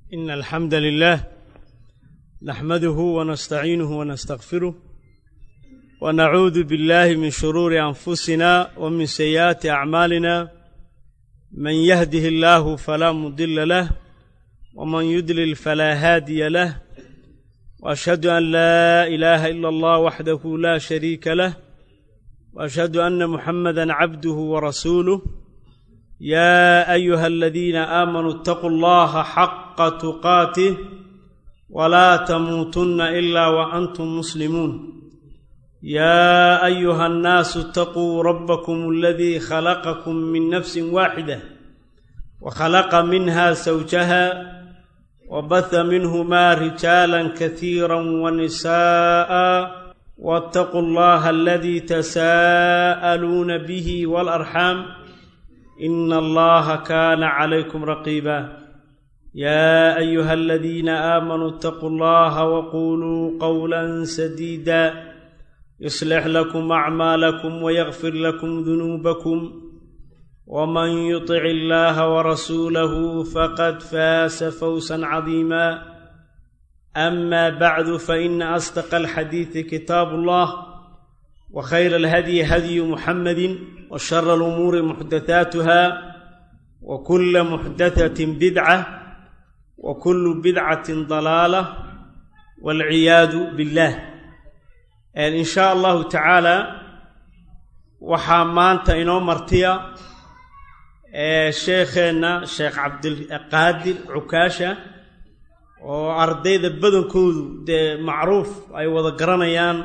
إن الحمد لله نحمده ونستعينه ونستغفره ونعوذ بالله من شرور أنفسنا ومن سيئات أعمالنا من يهده الله فلا مضل له ومن يضلل فلا هادي له وأشهد أن لا إله إلا الله وحده لا شريك له وأشهد أن محمدا عبده ورسوله يا أيها الذين آمنوا اتقوا الله حق تقاته ولا تموتن إلا وأنتم مسلمون يا أيها الناس اتقوا ربكم الذي خلقكم من نفس واحدة وخلق منها زوجها وبث منهما رجالا كثيرا ونساء واتقوا الله الذي تساءلون به والأرحام إن الله كان عليكم رقيبا يا أيها الذين آمنوا اتقوا الله وقولوا قولا سديدا يصلح لكم أعمالكم ويغفر لكم ذنوبكم ومن يطع الله ورسوله فقد فاز فوزا عظيما أما بعد فإن أصدق الحديث كتاب الله وخير الهدي هدي محمد وشر الأمور محدثاتها وكل محدثة بدعة وكل بدعة ضلالة والعياذ بالله إن شاء الله تعالى waxaa maanta inoo martiya sheekheenna sheekh cabdilqaadir cukaasha oo ardayda badankoodu dee macruuf ay wada garanayaan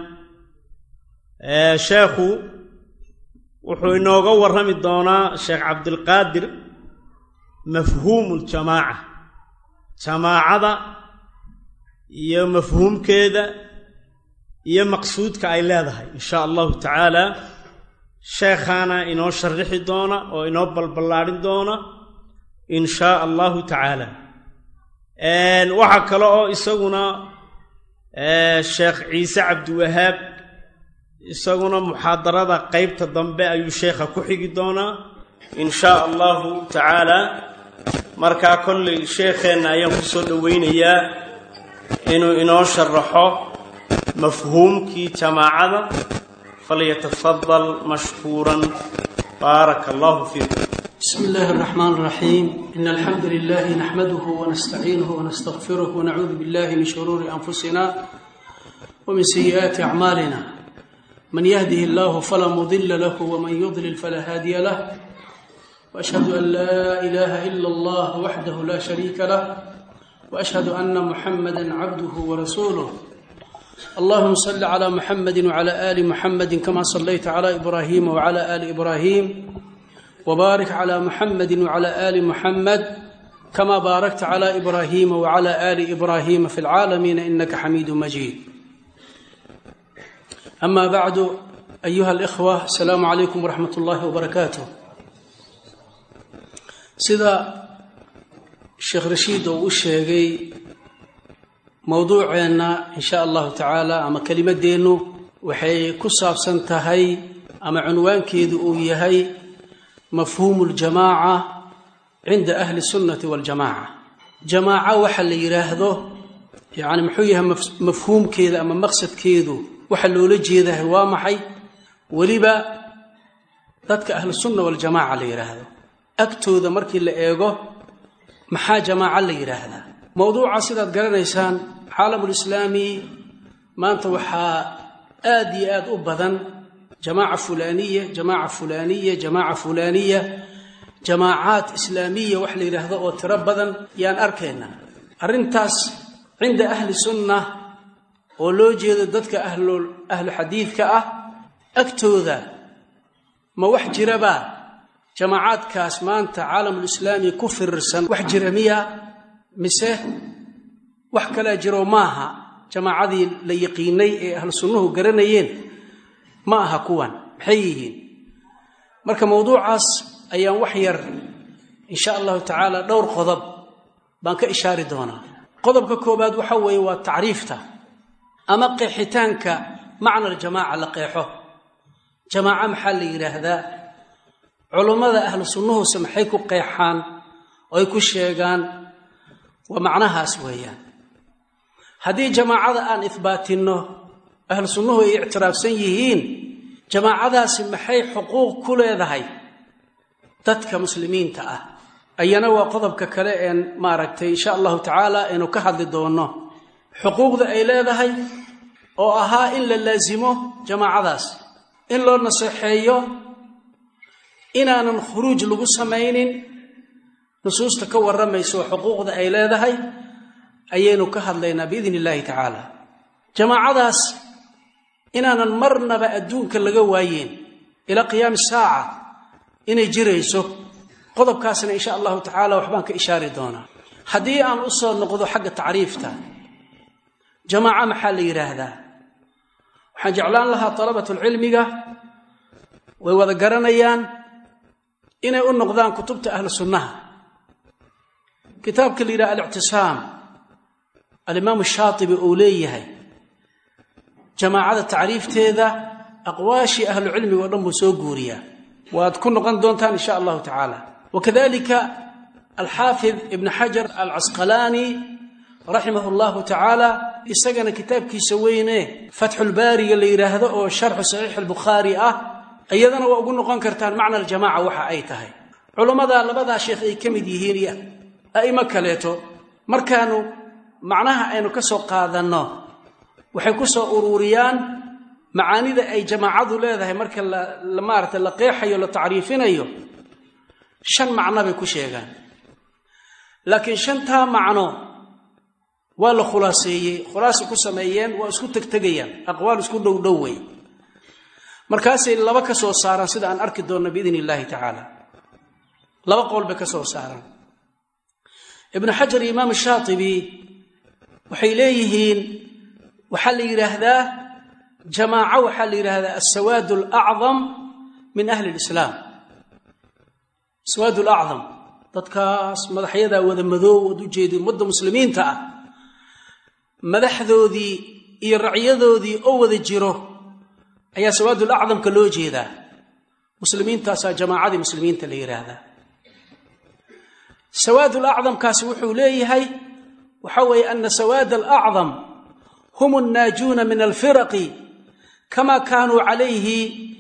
sheekhu wuxuu inooga warrami doonaa sheekh cabdilqaadir mafhuumu ljamaaca jamaacada iyo mafhuumkeeda iyo maqsuudka ay leedahay in sha allahu tacaala sheekhaana inoo sharixi doona oo inoo balballaadhin doona in shaa allahu tacaala waxaa kale oo isaguna sheekh ciise cabdiwahaab isaguna muxaadarada qeybta dambe ayuu sheekha ku xigi doonaa in shaa allahu tacaala markaa kollay sheekheenna ayaan ku soo dhoweynayaa inuu inoo sharaxo mafhuumkii jamaacada falyatafadal mashkuuran baaraka allahu fiikum بسم الله الرحمن الرحيم إن الحمد لله نحمده ونستعينه ونستغفره ونعوذ بالله من شرور أنفسنا ومن سيئات أعمالنا من يهده الله فلا مضل له ومن يضلل فلا هادي له وأشهد أن لا إله إلا الله وحده لا شريك له وأشهد أن محمدا عبده ورسوله اللهم صل على محمد وعلى آل محمد كما صليت على إبراهيم وعلى آل إبراهيم وبارك على محمد وعلى آل محمد كما باركت على إبراهيم وعلى آل إبراهيم في العالمين إنك حميد مجيد أما بعد أيها الإخوة السلام عليكم ورحمة الله وبركاته سيدا الشيخ رشيد وشيغي mowduuceenna in sha allahu tacaala ama kelimadeennu waxay ku saabsan tahay ama cunwaankeedu uu yahay mafhuumu ljamaaca cinda ahli sunnati waljamaaca jamaaco waxa la yidhaahdo yacni muxuu yahay mafhuumkeeda ama maqsadkeedu waxa loola jeedahay waa maxay weliba dadka ahlu sunna waljamaaca la yidhaahdo agtooda markii la eego maxaa jamaaco la yidhaahdaa mowduuca sidaad garanaysaan caalamulislaami maanta waxaa aad iyo aad u badan jamaaca fulaaniya jamaaca fulaaniya jamaaca fulaaniya jamaacaad islaamiya wax la yidhaahdo oo tiro badan yaan arkaynaa arrintaas cinda ahli sunna oo loo jeedo dadka ahlu xadiidka ah agtooda ma wax jiraba jamaacaadkaas maanta caalamulislaami ku firirsan wax jira miya mise wax kalaa jiro maaha jamaacadii la yaqiinay ee ahlu sunnuhu garanayeen ma aha kuwan maxay yihiin marka mowduucaas ayaan wax yar in sha allahu tacaala dhowr qodob baan ka ishaari doonaa qodobka koobaad waxa weeye waa tacriifta ama qeexitaanka macna aljamaaca la qeexo jamaaco maxaa la yidhaahdaa culummada ahlu sunnuhuse maxay ku qeexaan oo ay ku sheegaan waa macnahaas weeyaan haddii jamaacada aan ihbaatinno ahlu sunnuhu ay ictiraafsan yihiin jamaacadaasi maxay xuquuq ku leedahay dadka muslimiinta ah ayana waa qodobka kale een maaragtay insha allahu tacaala aynu ka hadli doonno xuquuqda ay leedahay oo ahaa in la laasimo jamaacadaas in loo naseexeeyo inaanan khuruuj lagu samaynin nusuusta ka warramayso xuquuqda ay leedahay ayaynu ka hadlaynaa biidn illaahi tacaala jamaacadaas inaanan marnaba adduunka laga waayeen ilaa qiyaami saaca inay jirayso qodobkaasna insha allahu tacaala waxbaan ka ishaari doonaa haddii aan u soo noqdo xagga tacriifta jamaaca maxaa la yidhaahdaa waxaan jeclaan lahaa dalabatulcilmiga way wada garanayaan inay u noqdaan kutubta ahlu sunnaha kitaabka la yidhaha alictisaam alimaamu shaatibi uu leeyahay jamaacada tacriifteeda aqwaashii ahlucilmiga o dhan buu soo guuriyaa waad ku noqon doontaan insha allahu tacaala wakadalika alxaafid ibn xajar alcasqalaani raximah llahu tacaala isagana kitaabkiisa weyne fatxulbaariga la yidhaahdo oo sharxu saxiix albukhaari ah iyadana waa ugu noqon kartaan macna aljamaca waxa ay tahay culummada labadaa sheekh ay ka mid yihiin iyo a'imo kaleeto markaanu macnaha aynu ka soo qaadanno waxay ku soo uruuriyaan macaanida ay jamaacadu leedahay marka la maarata la qeexayo la tacriifinayo shan macno bay ku sheegaan laakiin shantaa macno waa la khulaaseeyey khulaasa ku sameeyeen waa isku tegtegayaan aqwaal isku dhowdhow wey markaasay laba ka soo saaraan sida aan arki doonno biidn illaahi tacaala laba qowl bay ka soo saaraan ibnu xajar iyo imaam shaatibi waxay leeyihiin waxaa la yidhaahdaa jamaaco waxaa la yidhaahdaa asawaad alacdam min ahli lislaam asawaad alacdam dadkaas madaxyadaa wada madoow ood ujeedi ummadda muslimiinta ah madaxdoodii iyo racyadoodii oo wada jiro ayaa sawaadul acdamka loo jeedaa muslimiintaasaa jamaacadii muslimiinta la yidhaahdaa sawaadul acdamkaasi wuxuu leeyahay waxa weeye ana sawaad alacdam hum annaajuuna min alfiraqi kama kaanuu calayhi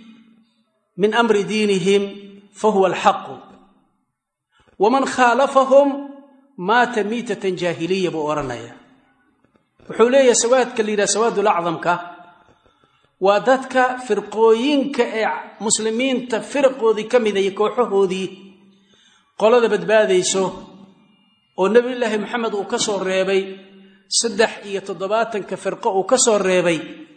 min amri diinihim fahuwa alxaqu waman khaalafahum maata miitatan jaahiliya buu odhanaya wuxuu leeyahay sawaadka la yidhaha sawaadul acdamka waa dadka firqooyinka ee muslimiinta firaqoodii ka mida iyo kooxahoodii qolada badbaadayso oo nebiyullaahi maxamed uu ka soo reebay saddex iyo toddobaatanka firqo uu ka soo reebay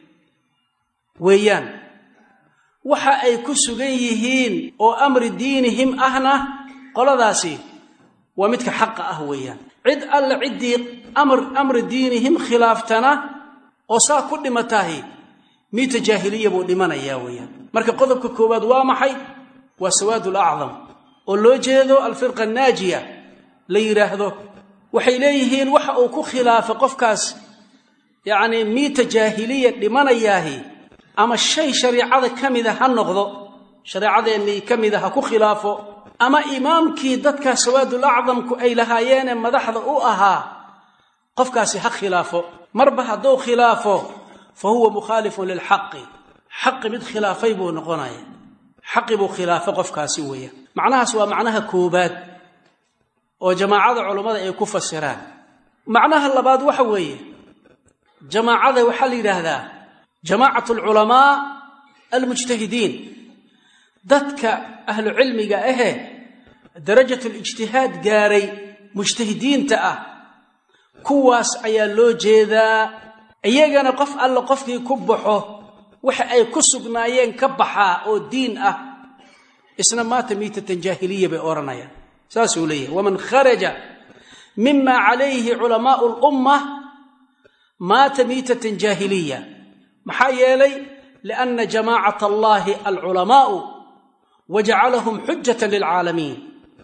weeyaan waxa ay ku sugan yihiin oo amri diinihim ahna qoladaasi waa midka xaqa ah weeyaan cid alle ciddii amri diinihim khilaaftana oo saa ku dhimatahi miita jaahiliya buu dhimanayaa weeyaan marka qodobka koowaad waa maxay waa sawaad alacdam oo loo jeedo alfirqa annaajiya la yidhaahdo waxay leeyihiin waxa uu ku khilaafay qofkaas yacnii miita jaahiliya dhimanayaahi ama shay shariicada ka mida ha noqdo shareecadeennii ka mida ha ku khilaafo ama imaamkii dadkaa sawaadul acdamku ay lahaayeenee madaxda u ahaa qofkaasi ha khilaafo marba hadduu khilaafo fa huwa mukhaalifun lilxaqi xaqi mid khilaafay buu noqonaya xaqi buu khilaafay qofkaasi weeyaan macnahaas waa macnaha koobaad oo jamaacada culummada ay ku fasiraan macnaha labaad waxa weeye jamaacada waxaa la yidhaahdaa jamaacat alculamaa almujtahidiin dadka ahlu cilmiga ahe darajat lijtihaad gaaray mujtahidiinta ah kuwaas ayaa loo jeedaa iyagana qof alle qofkii ku baxo waxa ay ku sugnaayeen ka baxaa oo diin ah isna maata miitatan jaahiliya bay odhanayaan saasuu leeyahay waman kharaja mima calayhi culamaau lumma maata miitatan jaahiliya maxaa yeelay lianna jamaacat allahi alculamaau wajacalahum xujatan lilcaalamiin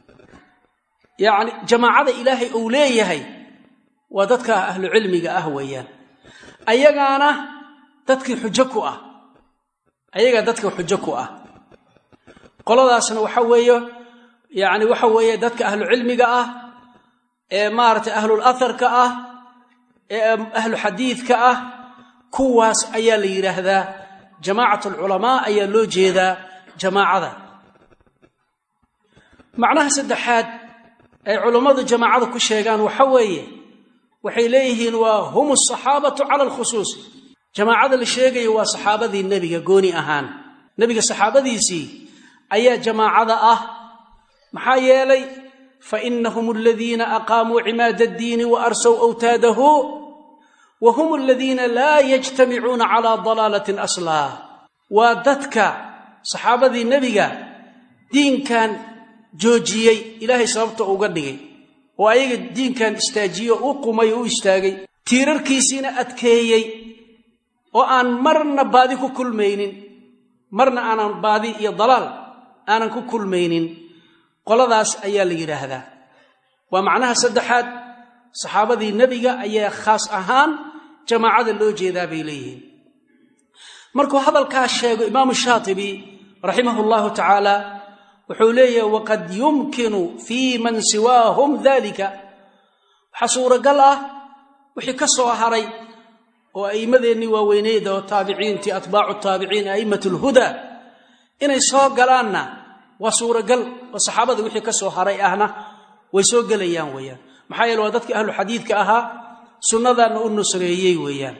yacni jamaacada ilaahay uu leeyahay waa dadka ahlu cilmiga ah weeyaan ayagaana dadkii xujo ku ah ayagaa dadka xujo ku ah qoladaasna waxa weeye yacni waxa weeye dadka ahlu cilmiga ah ee maaragtay ahlul atharka ah ee ahlu xadiidka ah kuwaas ayaa la yidhaahdaa jamaacat alculamaa ayaa loo jeedaa jamaacada macnaha saddexaad ay culammadu jamaacada ku sheegaan waxa weeye waxay leeyihiin waa hum asaxaabatu cala alkhusuusi jamaacada la sheegayo waa saxaabadii nebiga gooni ahaan nebiga saxaabadiisii ayaa jamaacada ah maxaa yeelay fa inahum aladiina aqaamuu cimaada addiini wa arsow awtaadahu wa hum aladiina laa yajtamicuuna calaa dalaalatin aslaa waa dadka saxaabadii nebiga diinkan joojiyey ilaahay sababta uga dhigay oo ayaga diinkan istaajiyo u qumay oo u istaagay tiirarkiisiina adkeeyey oo aan marna baadi ku kulmaynin marna aanan baadi iyo dalaal aanan ku kulmaynin qoladaas ayaa la yidhaahdaa waa macnaha saddexaad saxaabadii nebiga ayaa khaas ahaan jamaacada loo jeedaa bay leeyihiin markuu hadalkaas sheego imaamu shaatibi raximahu llahu tacaala wuxuu leeyahay waqad yumkinu fii man siwaahum dalika waxaa suuragal ah wixii ka soo haray oo a'immadeennii waaweyneyd oo taabiciintii atbaacu taabiciin a'immat alhudaa inay soo galaanna waa suuragal oo saxaabada wixii ka soo haray ahna way soo gelayaan weeyaan maxaa yeele waa dadkii ahlu xadiidka ahaa sunnadaanna u nusreeyey weeyaan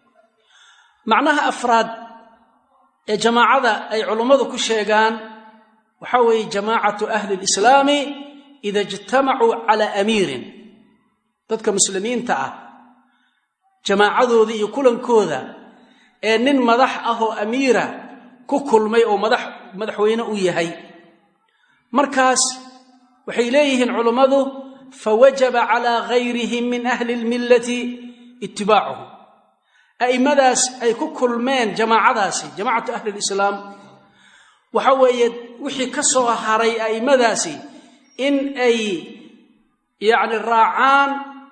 macnaha afraad ee jamaacada ay culummadu ku sheegaan waxaa weeye jamaacatu ahli lislaami ida ijtamacuu calaa amiirin dadka muslimiinta ah jamaacadooda iyo kulankooda ee nin madax ah oo amiira ku kulmay oo madax madaxweyne u yahay markaas waxay leeyihiin culummadu fawajaba calaa gayrihim min ahli lmillati itibaacuhu a'immadaas ay ku kulmeen jamaacadaasi jamaacatu ahli lislaam waxa weeye wixii ka soo haray a'immadaasi in ay yacni raacaan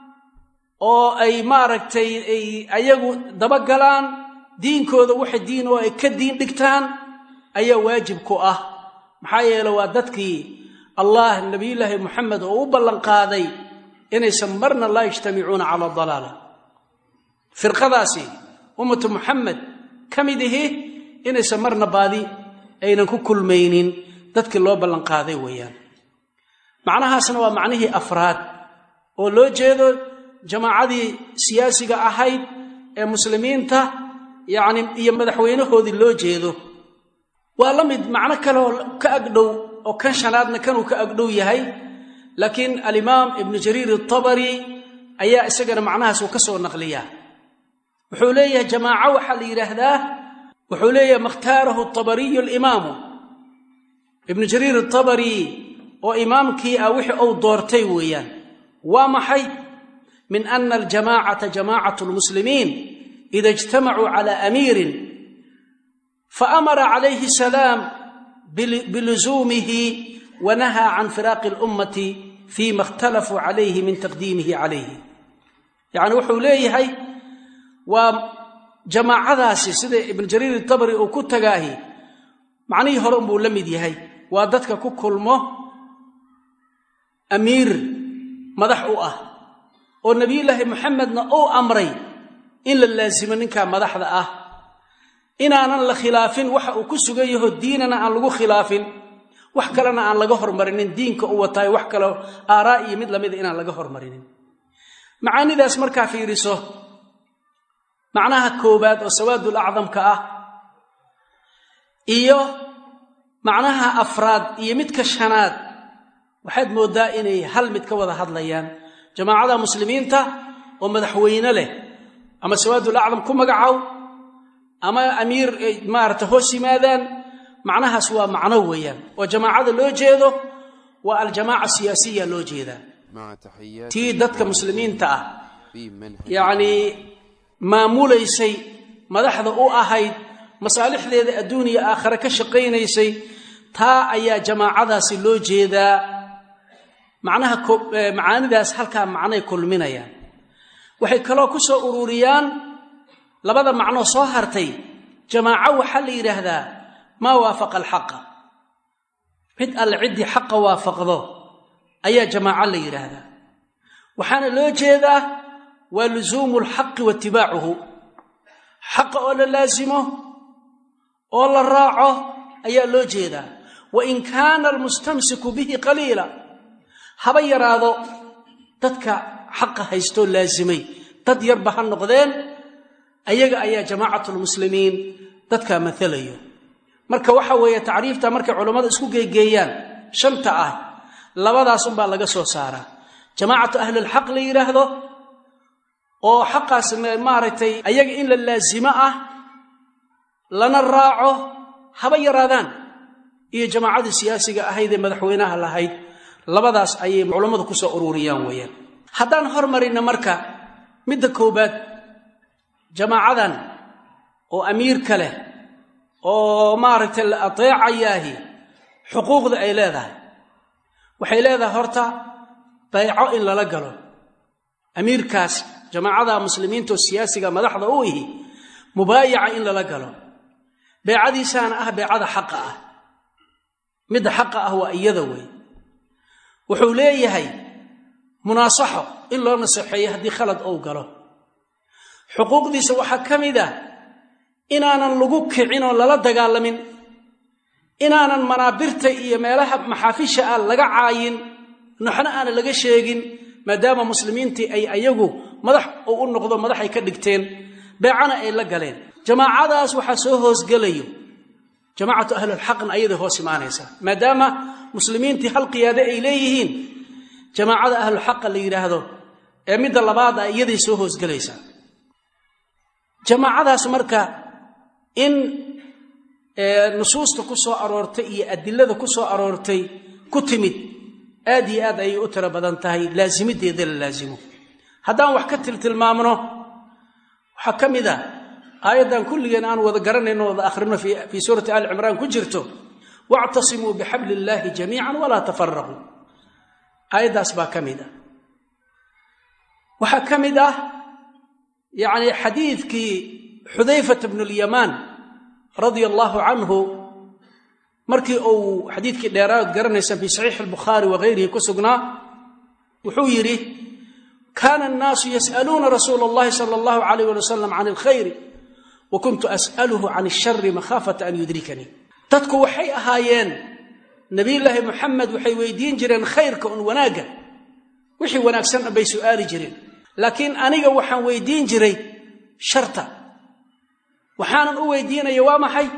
oo ay maaragtay ay ayagu dabagalaan diinkooda waxa diin oo ay ka diin dhigtaan ayaa waajib ku ah maxaa yeele waa dadkii allah nebiyullaahi moxamed oo u ballanqaaday inaysan marna laa yajtamicuuna cala dalaala firqadaasi ummatu muxamed ka mid ihi inaysan marna baadi aynan ku kulmaynin dadkii loo ballanqaaday weeyaan macnahaasna waa macnihii afraad oo loo jeedo jamaacadii siyaasiga ahayd ee muslimiinta yacni iyo madaxweynahoodii loo jeedo waa la mid macno kale oo ka agdhow oo kan shanaadna kanuu ka agdhow yahay laakiin alimaam ibnu jariir atabari ayaa isagana macnahaas uu ka soo naqliyaa wuxuu leeyahay jamaaco waxaa la yidhaahdaa wuxuu leeyahay makhtaarahu tabariyu alimaamu ibnu jariir atabari oo imaamkii ah wixii uu doortay weeyaan waa maxay min ana aljamaacata jamaacatu lmuslimiin ida ijtamacuu cala amiirin faamara calayhi salaam biluzuumihi wanahaa can firaaqi اlummati fima اkhtalafuu calayhi min taqdiimihi calayhi yacni wuxuu leeyahay waa jamaacadaasi sida ibnu jariir itabari uu ku tagaahi macnihii hore unbuu la mid yahay waa dadka ku kulmo amiir madax u ah oo nebiyullaahi moxamedna uu amray in la laasimo ninkaa madaxda ah inaanan la khilaafin waxa uu ku sugan yaho diinana aan lagu khilaafin wax kalena aan laga hormarinin diinka u wataayo wax kale aaraa iyo mid lamida inaan laga hormarinin macaanidaas markaa fiiriso macnaha koowaad oo sawaadul acdamka ah iyo macnaha afraad iyo midka shanaad waxaad mooddaa inay hal mid ka wada hadlayaan jamaacada muslimiinta oo madaxweyne leh ama sawaadul acdam ku magacow ama amiir maarata hoos yimaadaan macnahaas waa macno weeyaan oo jamaacada loo jeedo waa aljamaaca siyaasiya loo jeedaa tii dadka muslimiinta ah yacnii maamulaysay madaxda u ahayd masaalixdeeda adduun iyo aakhare ka shaqaynaysay taa ayaa jamaacadaasi loo jeedaa macnaha macaanidaas halkaa macnay kulminayaan waxay kaloo ku soo ururiyaan labada macnoo soo hartay jamaaco waxaa la yidhaahdaa maa waafaqa alxaqa mid alle ciddii xaqa waafaqdo ayaa jamaaco la yidhaahdaa waxaana loo jeedaa waa lusuumu lxaqi wa itibaacuhu xaqa oo la laasimo oo la raaco ayaa loo jeedaa wa in kaana almustamsiku bihi qaliila haba yaraado dadka xaqa haystoo laasimay dad yarba ha noqdeen ayaga ayaa jamaacatlmuslimiin dadkaa maalayo marka waxa weeye tacriifta markay culammada isku geegeeyaan shanta ah labadaas unbaa laga soo saaraa jamaacatu ahlilxaq la yidhaahdo oo xaqaas maaragtay ayaga in la laasimo ah lana raaco haba yaraadaan iyo jamaacadii siyaasiga ahayd ee madaxweynaha lahayd labadaas ayay culammadu ku soo ururiyaan weeyaan haddaan hormarinna marka midda koowaad jamaacadan oo amiirka leh oo maaragtay la ateecayaahi xuquuqda ay leedahay waxay leedahay horta bayco in lala galo amiirkaas jamaacada muslimiinta oo siyaasiga madaxda u ihi mubaayaca in lala galo beecadiisaana ah beecada xaqa ah midda xaqa ah waa iyada wey wuxuu leeyahay munaasaxo in loo naseexeeyo haddii khalad ou galo xuquuqdiisa waxaa ka mid ah inaanan lagu kicin oo lala dagaalamin inaanan manaabirta iyo meelaha maxaafisha ah laga caayin noxna aanan laga sheegin maadaama muslimiintii ay ayagu madax uu u noqdo madaxay ka dhigteen beecana ay la galeen jamaacadaas waxaa soo hoosgelayo jamaacatu ahlulxaqna ayaday hoos imaanaysaa maadaama muslimiintii hal qiyaade ay leeyihiin jamaacada ahlulxaqa la yidhaahdo ee midda labaad ah iyaday soo hoosgelaysaa jamaacadaas marka in nusuusta ku soo aroortay iyo adilada ku soo aroortay ku timid aad iyo aad ayay u tiro badan tahay laasimideeda la laasimo haddaan wax ka tiltilmaamno waxaa ka mid a aayaddan kulligeen aan wada garanayno wada akhrino fii suurati ali cimraan ku jirto wactasimuu bixabli illaahi jamiican walaa tafaraquu aayaddaas baa ka mid ah waxaa ka mid ah yacni xadiidkii xudayfata bnu lyamaan radia allaahu canhu markii uu xadiidkii dheeraad garanaysaan fii saxiixi albukhaari wagayrihi ku sugnaa wuxuu yidhi kaana annaasu yas'aluuna rasuula allahi sala allahu alayh wali wasalam can alkhayri wa kuntu as'aluhu can ashari makhaafata an yudrikanii dadku waxay ahaayeen nebiyullaahi muxamed waxay weydiin jireen khayrka un wanaagga wixii wanaagsan dhan bay su'aali jireen laakiin aniga waxaan weydiin jiray sharta waxaanan u weydiinaya waa maxay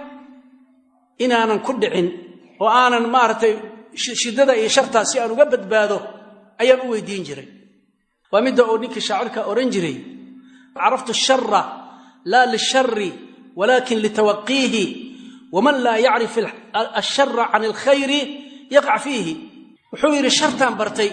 inaanan ku dhicin oo aanan maaragtay shiddada iyo shartaas si aan uga badbaado ayaan u weydiin jiray waa midda uu ninkii shaacirka odhan jiray caraftu shara laa lishari walaakin litawaqiihi waman laa yacrif ashara can alkhayri yaqac fiihi wuxuu yidhi shartaan bartay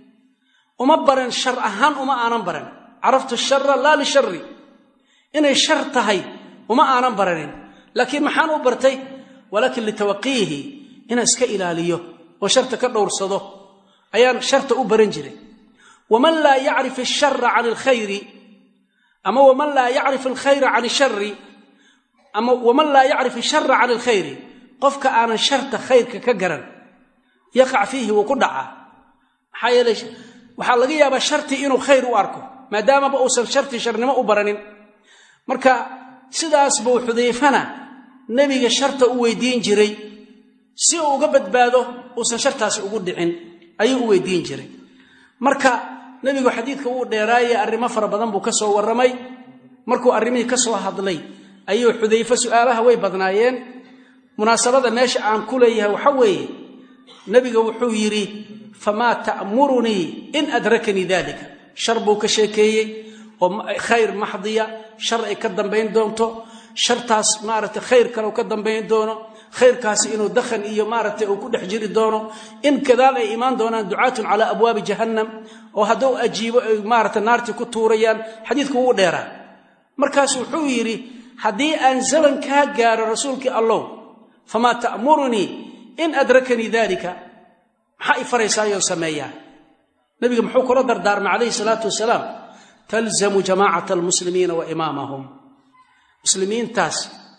uma baran shar ahaan uma aanan baran caraftu shara laa lishari inay shar tahay uma aanan baranin laakiin maxaan u bartay walaakin litawaqiihi inaan iska ilaaliyo oo sharta ka dhowrsado ayaan sharta u baran jiray waman laa yacrif ashara can alkhayri ama waman laa yacrif alkhayra can ashari ama waman laa yacrif ashara can alkhayri qofka aanan sharta khayrka ka garan yaqac fiihi wuu ku dhacaa maxaa yeeley waxaa laga yaabaa shartii inuu khayr u arko maadaamaba uusan shartii sharnimo u baranin marka sidaas buu xudayfana nebiga sharta u weydiin jiray si uu uga badbaado uusan shartaasi ugu dhicin ayuu u weydiin jiray marka nebigu xadiidka wuu dheeraayey arrimo fara badan buu ka soo warramay markuu arrimihii ka soo hadlay ayuu xudayfe su'aalaha way badnaayeen munaasabada meesha aan ku leeyahay waxa weeye nebiga wuxuu yidhi famaa ta'murunii in adrakanii dalika shar buu ka sheekeeyey oo khayr maxdiya shar ay ka dambayn doonto shartaas maaragtay khayr kale ka dambayn doono khayrkaasi inuu dakhan iyo maaragtay uu ku dhex jiri doono in kadaal ay imaan doonaan ducaatun calaa abwaabi jahannam oo hadduu ajiibo ay maaragtay naartii ku tuurayaan xadiidku wuu dheeraa markaasu wuxuu yidhi haddii aan zaman kaa gaaro rasuulkii allow famaa ta'murunii in adrakanii dalika maxaa i faraysaayoo sameeyaa nebiga muxuu kula dardaarmay calayhi salaatu wasalaam talzamu jamaacata almuslimiina wa imaamahum muslimiintaas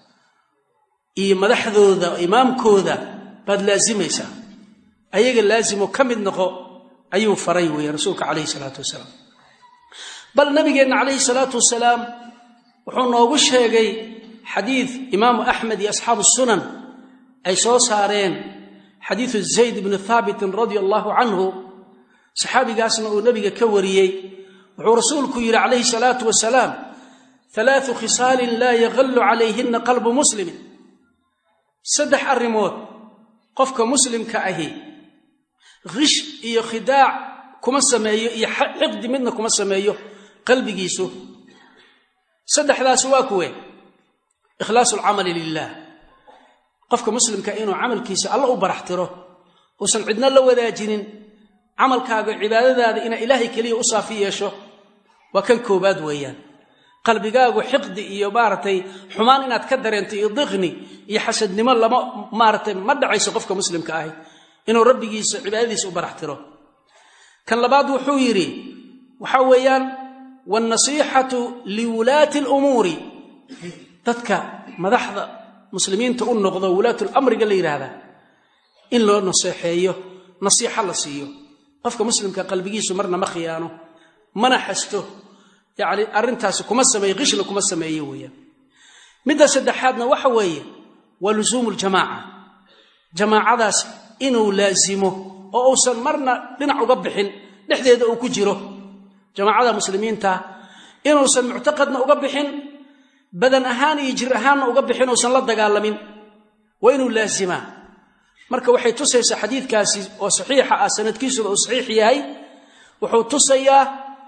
iyo madaxdooda imaamkooda baad laasimaysaa ayaga laasimo ka mid noqo ayuu faray weeye rasuulka calayhi salaatu wasalaam bal nabigeenna calayhi salaatu wasalaam wuxuu noogu sheegay xadiid imaamu axmed iyo asxaabu sunan ay soo saareen xadiidu zayd bni thaabitin radia allahu canhu saxaabigaasna uu nebiga ka wariyey wuxuu rasuulku yidhi calayhi salaatu wasalaam alaau khisaalin laa yaqallu calayhina qalbu muslimin saddex arrimood qofka muslimka ahi khish iyo khidaac kuma sameeyo iyo xiqdi midna kuma sameeyo qalbigiisu saddexdaasi waa kuwe ikhlaasu alcamali lilah qofka muslimka inuu camalkiisa alla u baraxtiro uusan cidna la wadaajinin camalkaaga cibaadadaada inaa ilaahay keliya u saafi yeesho waa kan koobaad weeyaan qalbigaagu xiqdi iyo maaragtay xumaan inaad ka dareento iyo diqni iyo xasadnimo lama maaratay ma dhacayso qofka muslimka ahi inuu rabbigiisa cibaadadiisa u baraxtiro kan labaad wuxuu yidhi waxaa weeyaan wannasiixatu liwulaati alumuuri dadka madaxda muslimiinta u noqdo wulaatulamriga la yidhaahdaa in loo naseexeeyo nasiixa la siiyo qofka muslimka qalbigiisu marna ma khiyaano mana xasto yacni arrintaasi kuma sameeye qishna kuma sameeye weeyaan midda saddexaadna waxa weeye waa lusuumu ljamaaca jamaacadaas inuu laasimo oo uusan marna dhinac uga bixin dhexdeeda uu ku jiro jamaacada muslimiinta inuusan muctaqadna uga bixin badan ahaan iyo jir ahaanna uga bixin uusan la dagaalamin waa inuu laasimaa marka waxay tusaysaa xadiidkaasi oo saxiixa ah sanadkiisuba uu saxiix yahay wuxuu tusayaa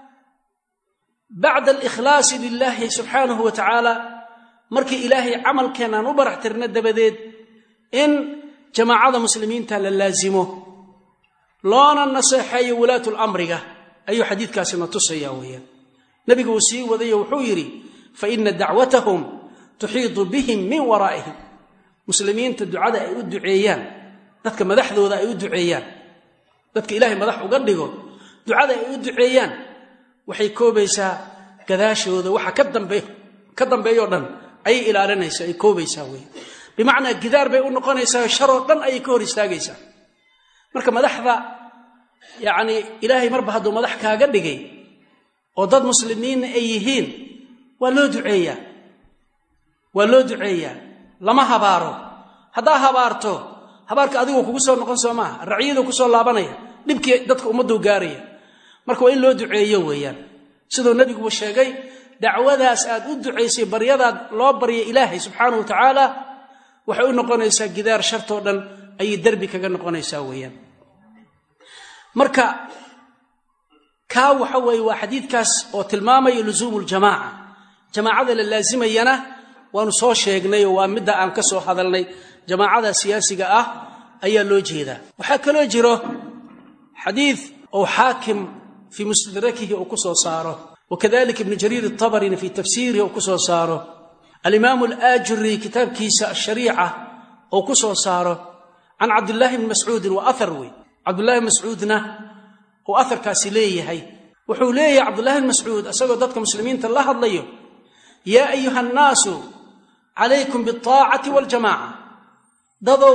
bacda alikhlaasi lilaahi subxaanahu wa tacaala markii ilaahay camalkeenaan u barax tirna dabadeed in jamaacada muslimiinta la laasimo loona naseexeeyo wulaatu lamriga ayuu xadiidkaasina tusaya weeyaan nebigu uu sii wadayo wuxuu yidhi fa ina dacwatahum tuxiidu bihim min waraa'ihim muslimiinta ducada ay u duceeyaan dadka madaxdooda ay u duceeyaan dadka ilaahay madax uga dhigo ducada ay u duceeyaan waxay koobaysaa gadaashooda waxa ka dambeeyoo dhan ayay ilaalinaysaa ay koobaysaa wey bimacnaa gidaar bay u noqonaysaa sharoo dhan ayay ka hor istaagaysaa marka madaxda yacnii ilaahay marba hadduu madax kaaga dhigay oo dad muslimiinna ay yihiin waa loo duceeyaa waa loo duceeyaa lama habaaro haddaa habaarto habaarka adigoo kugu soo noqon soo maaha racyaduu ku soo laabanaya dhibkii dadka ummadduu gaaraya marka waa in loo duceeyo weeyaan siduu nebiguba sheegay dacwadaas aad u ducaysay baryadaad loo barya ilaahay subxaanahu wa tacaala waxay u noqonaysaa gidaar shartoo dhan ayay derbi kaga noqonaysaa weeyaan marka kaa waxa weeye waa xadiidkaas oo tilmaamaya lusuumu ljamaaca jamaacada la laasimayana waanu soo sheegnayoo waa midda aan ka soo hadalnay jamaacada siyaasiga ah ayaa loo jeedaa waxaa kaloo jiro xadiid ou xaakim fii mustadrakihi uu ku soo saaro wakadalika ibnu jariir atabarina fii tafsiirihi uu ku soo saaro alimaamu alaajuri kitaabkiisa ashariica uu ku soo saaro can cabdillaahi bni mascuudin waa ahar wey cabdullahi bn mascuudna uu aharkaasi leeyahay wuxuu leeyahay cabdullahi bn mascuud isagoo dadka muslimiinta la hadlayo yaa ayuha annaasu calaykum biاlطaacati waاljamaaca dadow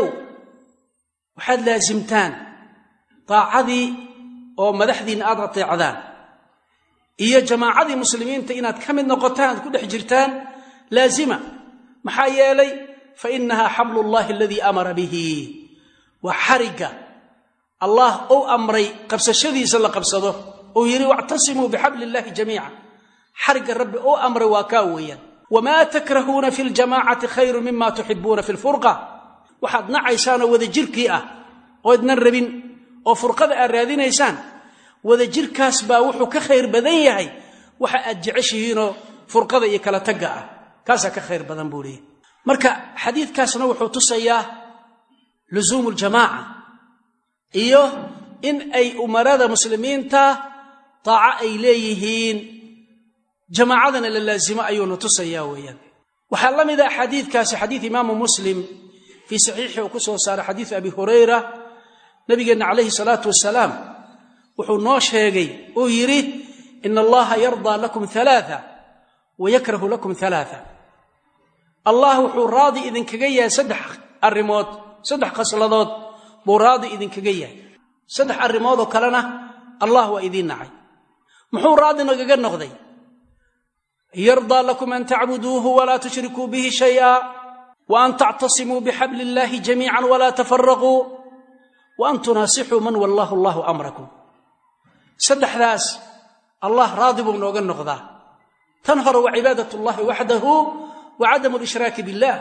waxaad laasimtaan daacadii oo madaxdiinna aad ateecdaan iyo jamaacadii muslimiinta inaad ka mid noqotaan aad ku dhex jirtaan laazima maxaa yeelay fa inahaa xablu llahi aladii amara bihi waa xarigga allah ou amray qabsashadiisa la qabsado uu yidhi wactasimuu bixabli illahi jamiica xarigga rabbi ou amray waa kaa weeyaan wamaa takrahuuna fi ljamaacati khayru mima tuxibuuna fi lfurqa waxaad nacaysaanoo wadajirkii ah oo idnan rabin oo furqada aad raadinaysaan wadajirkaas baa wuxuu ka khayr badan yahay waxa aad jeceshihiinoo furqada iyo kala tagga ah kaasaa ka khayr badan buu leeyahy marka xadiidkaasna wuxuu tusayaa lusuumu ljamaaca iyo in ay umarada muslimiinta daaco ay leeyihiin jamaacadana la laasimo ayuuna tusayaa weeyaan waxaa la mida xadiidkaasi xadiid imaamu muslim fii saxiixi uu ku soo saaray xadiid abi hurayra nabigeenna calayhi salaatu wasalaam wuxuu noo sheegay uu yidhi ina allaha yardaa lakum alaaa wa yakrahu lakum alaaa allah wuxuu raadi idinkaga yahay saddex arrimood saddex khasladood buu raadi idinkaga yahay saddex arrimoodoo kalena allah waa idiin nacay muxuu raadi nagaga noqday yardaa lakum an tacbuduuhu walaa tushrikuu bihi shay'a wa an tactasimuu bixabli illahi jamiican walaa tafaraquu wa an tunaasixuu man wallahu allahu amrakum saddexdaas allah raadi buu nooga noqdaa tan hore waa cibaadat ullahi waxdahu wa cadamu lishraaki billaah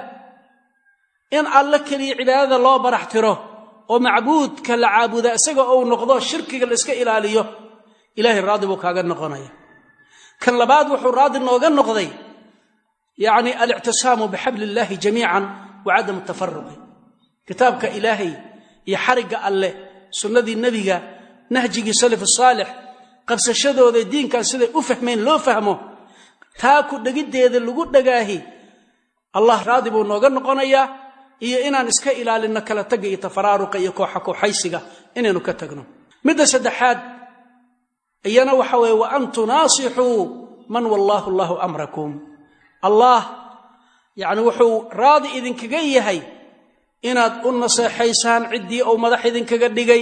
in alle keliya cibaadada loo barax tiro oo macbuudka la caabuda isaga ou noqdo shirkiga la iska ilaaliyo ilaahay raadi buu kaaga noqonaya kan labaad wuxuu raadi nooga noqday yacni alictisaamu bixabli illaahi jamiican wa cadamu tafaruqi kitaabka ilaahay iyo xarigga alleh sunnadii nebiga nahjigii salaf saalix qabsashadooda diinkan siday u fahmeen loo fahmo taa ku dhegiddeeda lagu dhagaahi allah raadi buu nooga noqonayaa iyo inaan iska ilaalinno kala tagga iyo tafaraaruqa iyo kooxa kooxaysiga inaynu ka tagno midda saddexaad iyana waxa weeye wa an tunaasixuu man wallaahu allahu amrakum allah yacni wuxuu raadi idinkaga yahay inaad u naseexaysaan ciddii uu madax idinkaga dhigay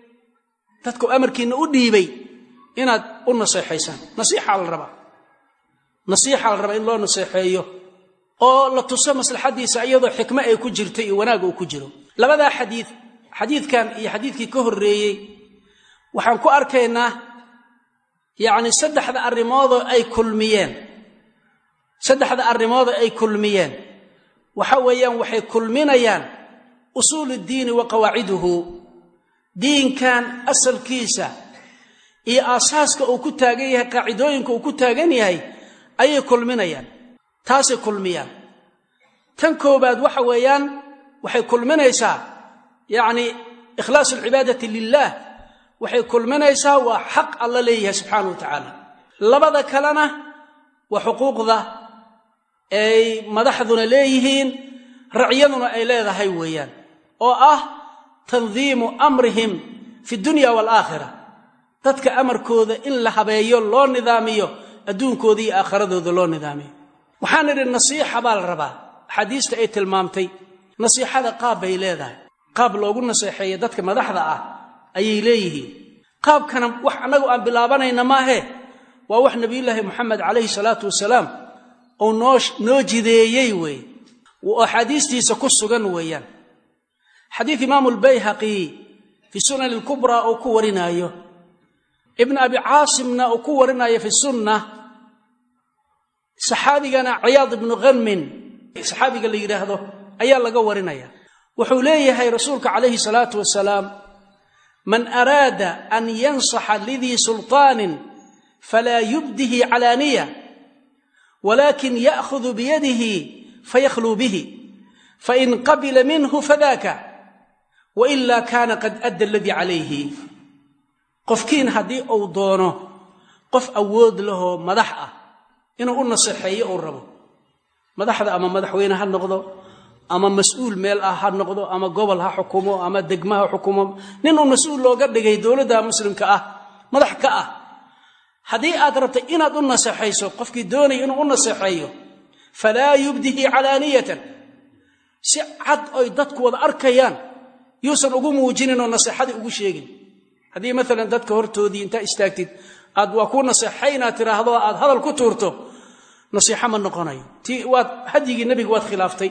dadku amarkiinna u dhiibay inaad u naseexaysaan nasiixaa la rabaa nasiixaa la rabaa in loo naseexeeyo oo la tuso maslaxadiisa iyadoo xikmo ay ku jirto iyo wanaag uu ku jiro labadaa xadiid xadiidkan iyo xadiidkii ka horreeyey waxaan ku arkaynaa yacni saddexda arrimoodoo ay kulmiyeen saddexda arrimoodoo ay kulmiyeen waxa weeyaan waxay kulminayaan usuulu ddiini wa qawaaciduhu diinkan asalkiisa iyo aasaaska uu ku taagan yahay qaacidooyinka uu ku taagan yahay ayay kulminayaan taasay kulmiyaan tan koobaad waxa weeyaan waxay kulminaysaa yacni ikhlaasu alcibaadati lilah waxay kulminaysaa waa xaq alla leeyahay subxaana wa tacaala labada kalena waa xuquuqda ay madaxduna leeyihiin racyaduna ay leedahay weeyaan oo ah tandiimu amrihim fi dunya waalaakhira dadka amarkooda in la habeeyo loo nidaamiyo adduunkooda iyo aakhiradooda loo nidaamiyo waxaan idhi nasiixa baa la rabaa axaadiista ay tilmaamtay nasiixada qaab bay leedahay qaab loogu naseexeeya dadka madaxda ah ayay leeyihiin qaabkana wax annagu aan bilaabanayna maahe waa wax nebiyullaahi moxamed calayhi salaatu wasalaam uu noo noo jideeyey weeye oo axaadiistiisa ku sugan weeyaan xadiid imaamu lbayhaqi fii sunani lkubraa uu ku warinaayo ibn abi caasimna uu ku warinaayo fi sunna saxaabigana ciyaad ibnu khanmin saxaabiga la yidhaahdo ayaa laga warinaya wuxuu leeyahay rasuulka calayhi salaatu wasalaam man araada an yansaxa lidii sulطaanin falaa yubdihi calaaniya walakin ya'hudu biyadihi fayakhluu bihi fain qabila minhu fadaka waila kana qad adda aladii calayhi qofkiin haddii uu doono qof awood lahoo madax ah inuu u naseexeeyo uu rabo madaxda ama madaxweyne ha noqdo ama mas-uul meel ah ha noqdo ama gobol ha xukumo ama degma ha xukumo nin uu mas-uul looga dhigay dowladda muslimka ah madax ka ah haddii aad rabtay inaad u naseexayso qofkii doonaya inuu u naseexeeyo falaa yubdihi calaaniyatan si cad oy dadku wada arkayaan yuusan ugu muujinin oo naseexadii ugu sheegin haddii maalan dadka hortoodii intaa istaagtid aad waa kuu naseexaynaad tiraahdo aad hadal ku tuurto nasiixo ma noqonayo ti waad hadyigii nebiga waad khilaaftay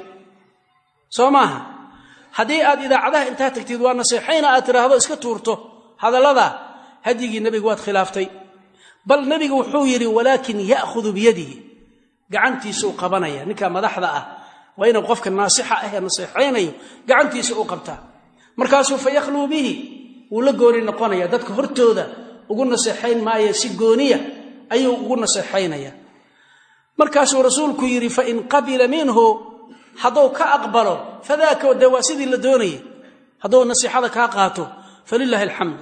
soo maaha haddii aad idaacadaha intaa tagtid waa naseexayna aad tiraahdo iska tuurto hadallada hadyigii nebiga waad khilaaftay bal nebigu wuxuu yidhi walaakin ya'khudu biyadihi gacantiisuu qabanaya ninka madaxda ah waa inuu qofka naasixa ahee naseexaynayo gacantiisa u qabtaa markaasuu fa yakhluu bihi wuu la gooni noqonaya dadka hortooda ugu naseexayn maayo si gooniya ayuu ugu naseexaynaya markaasuu rasuulku yidhi fain qabila minhu hadduu ka aqbalo fadaaka de waa sidii la doonayay hadduu nasiixada kaa qaato falilaahi alxamd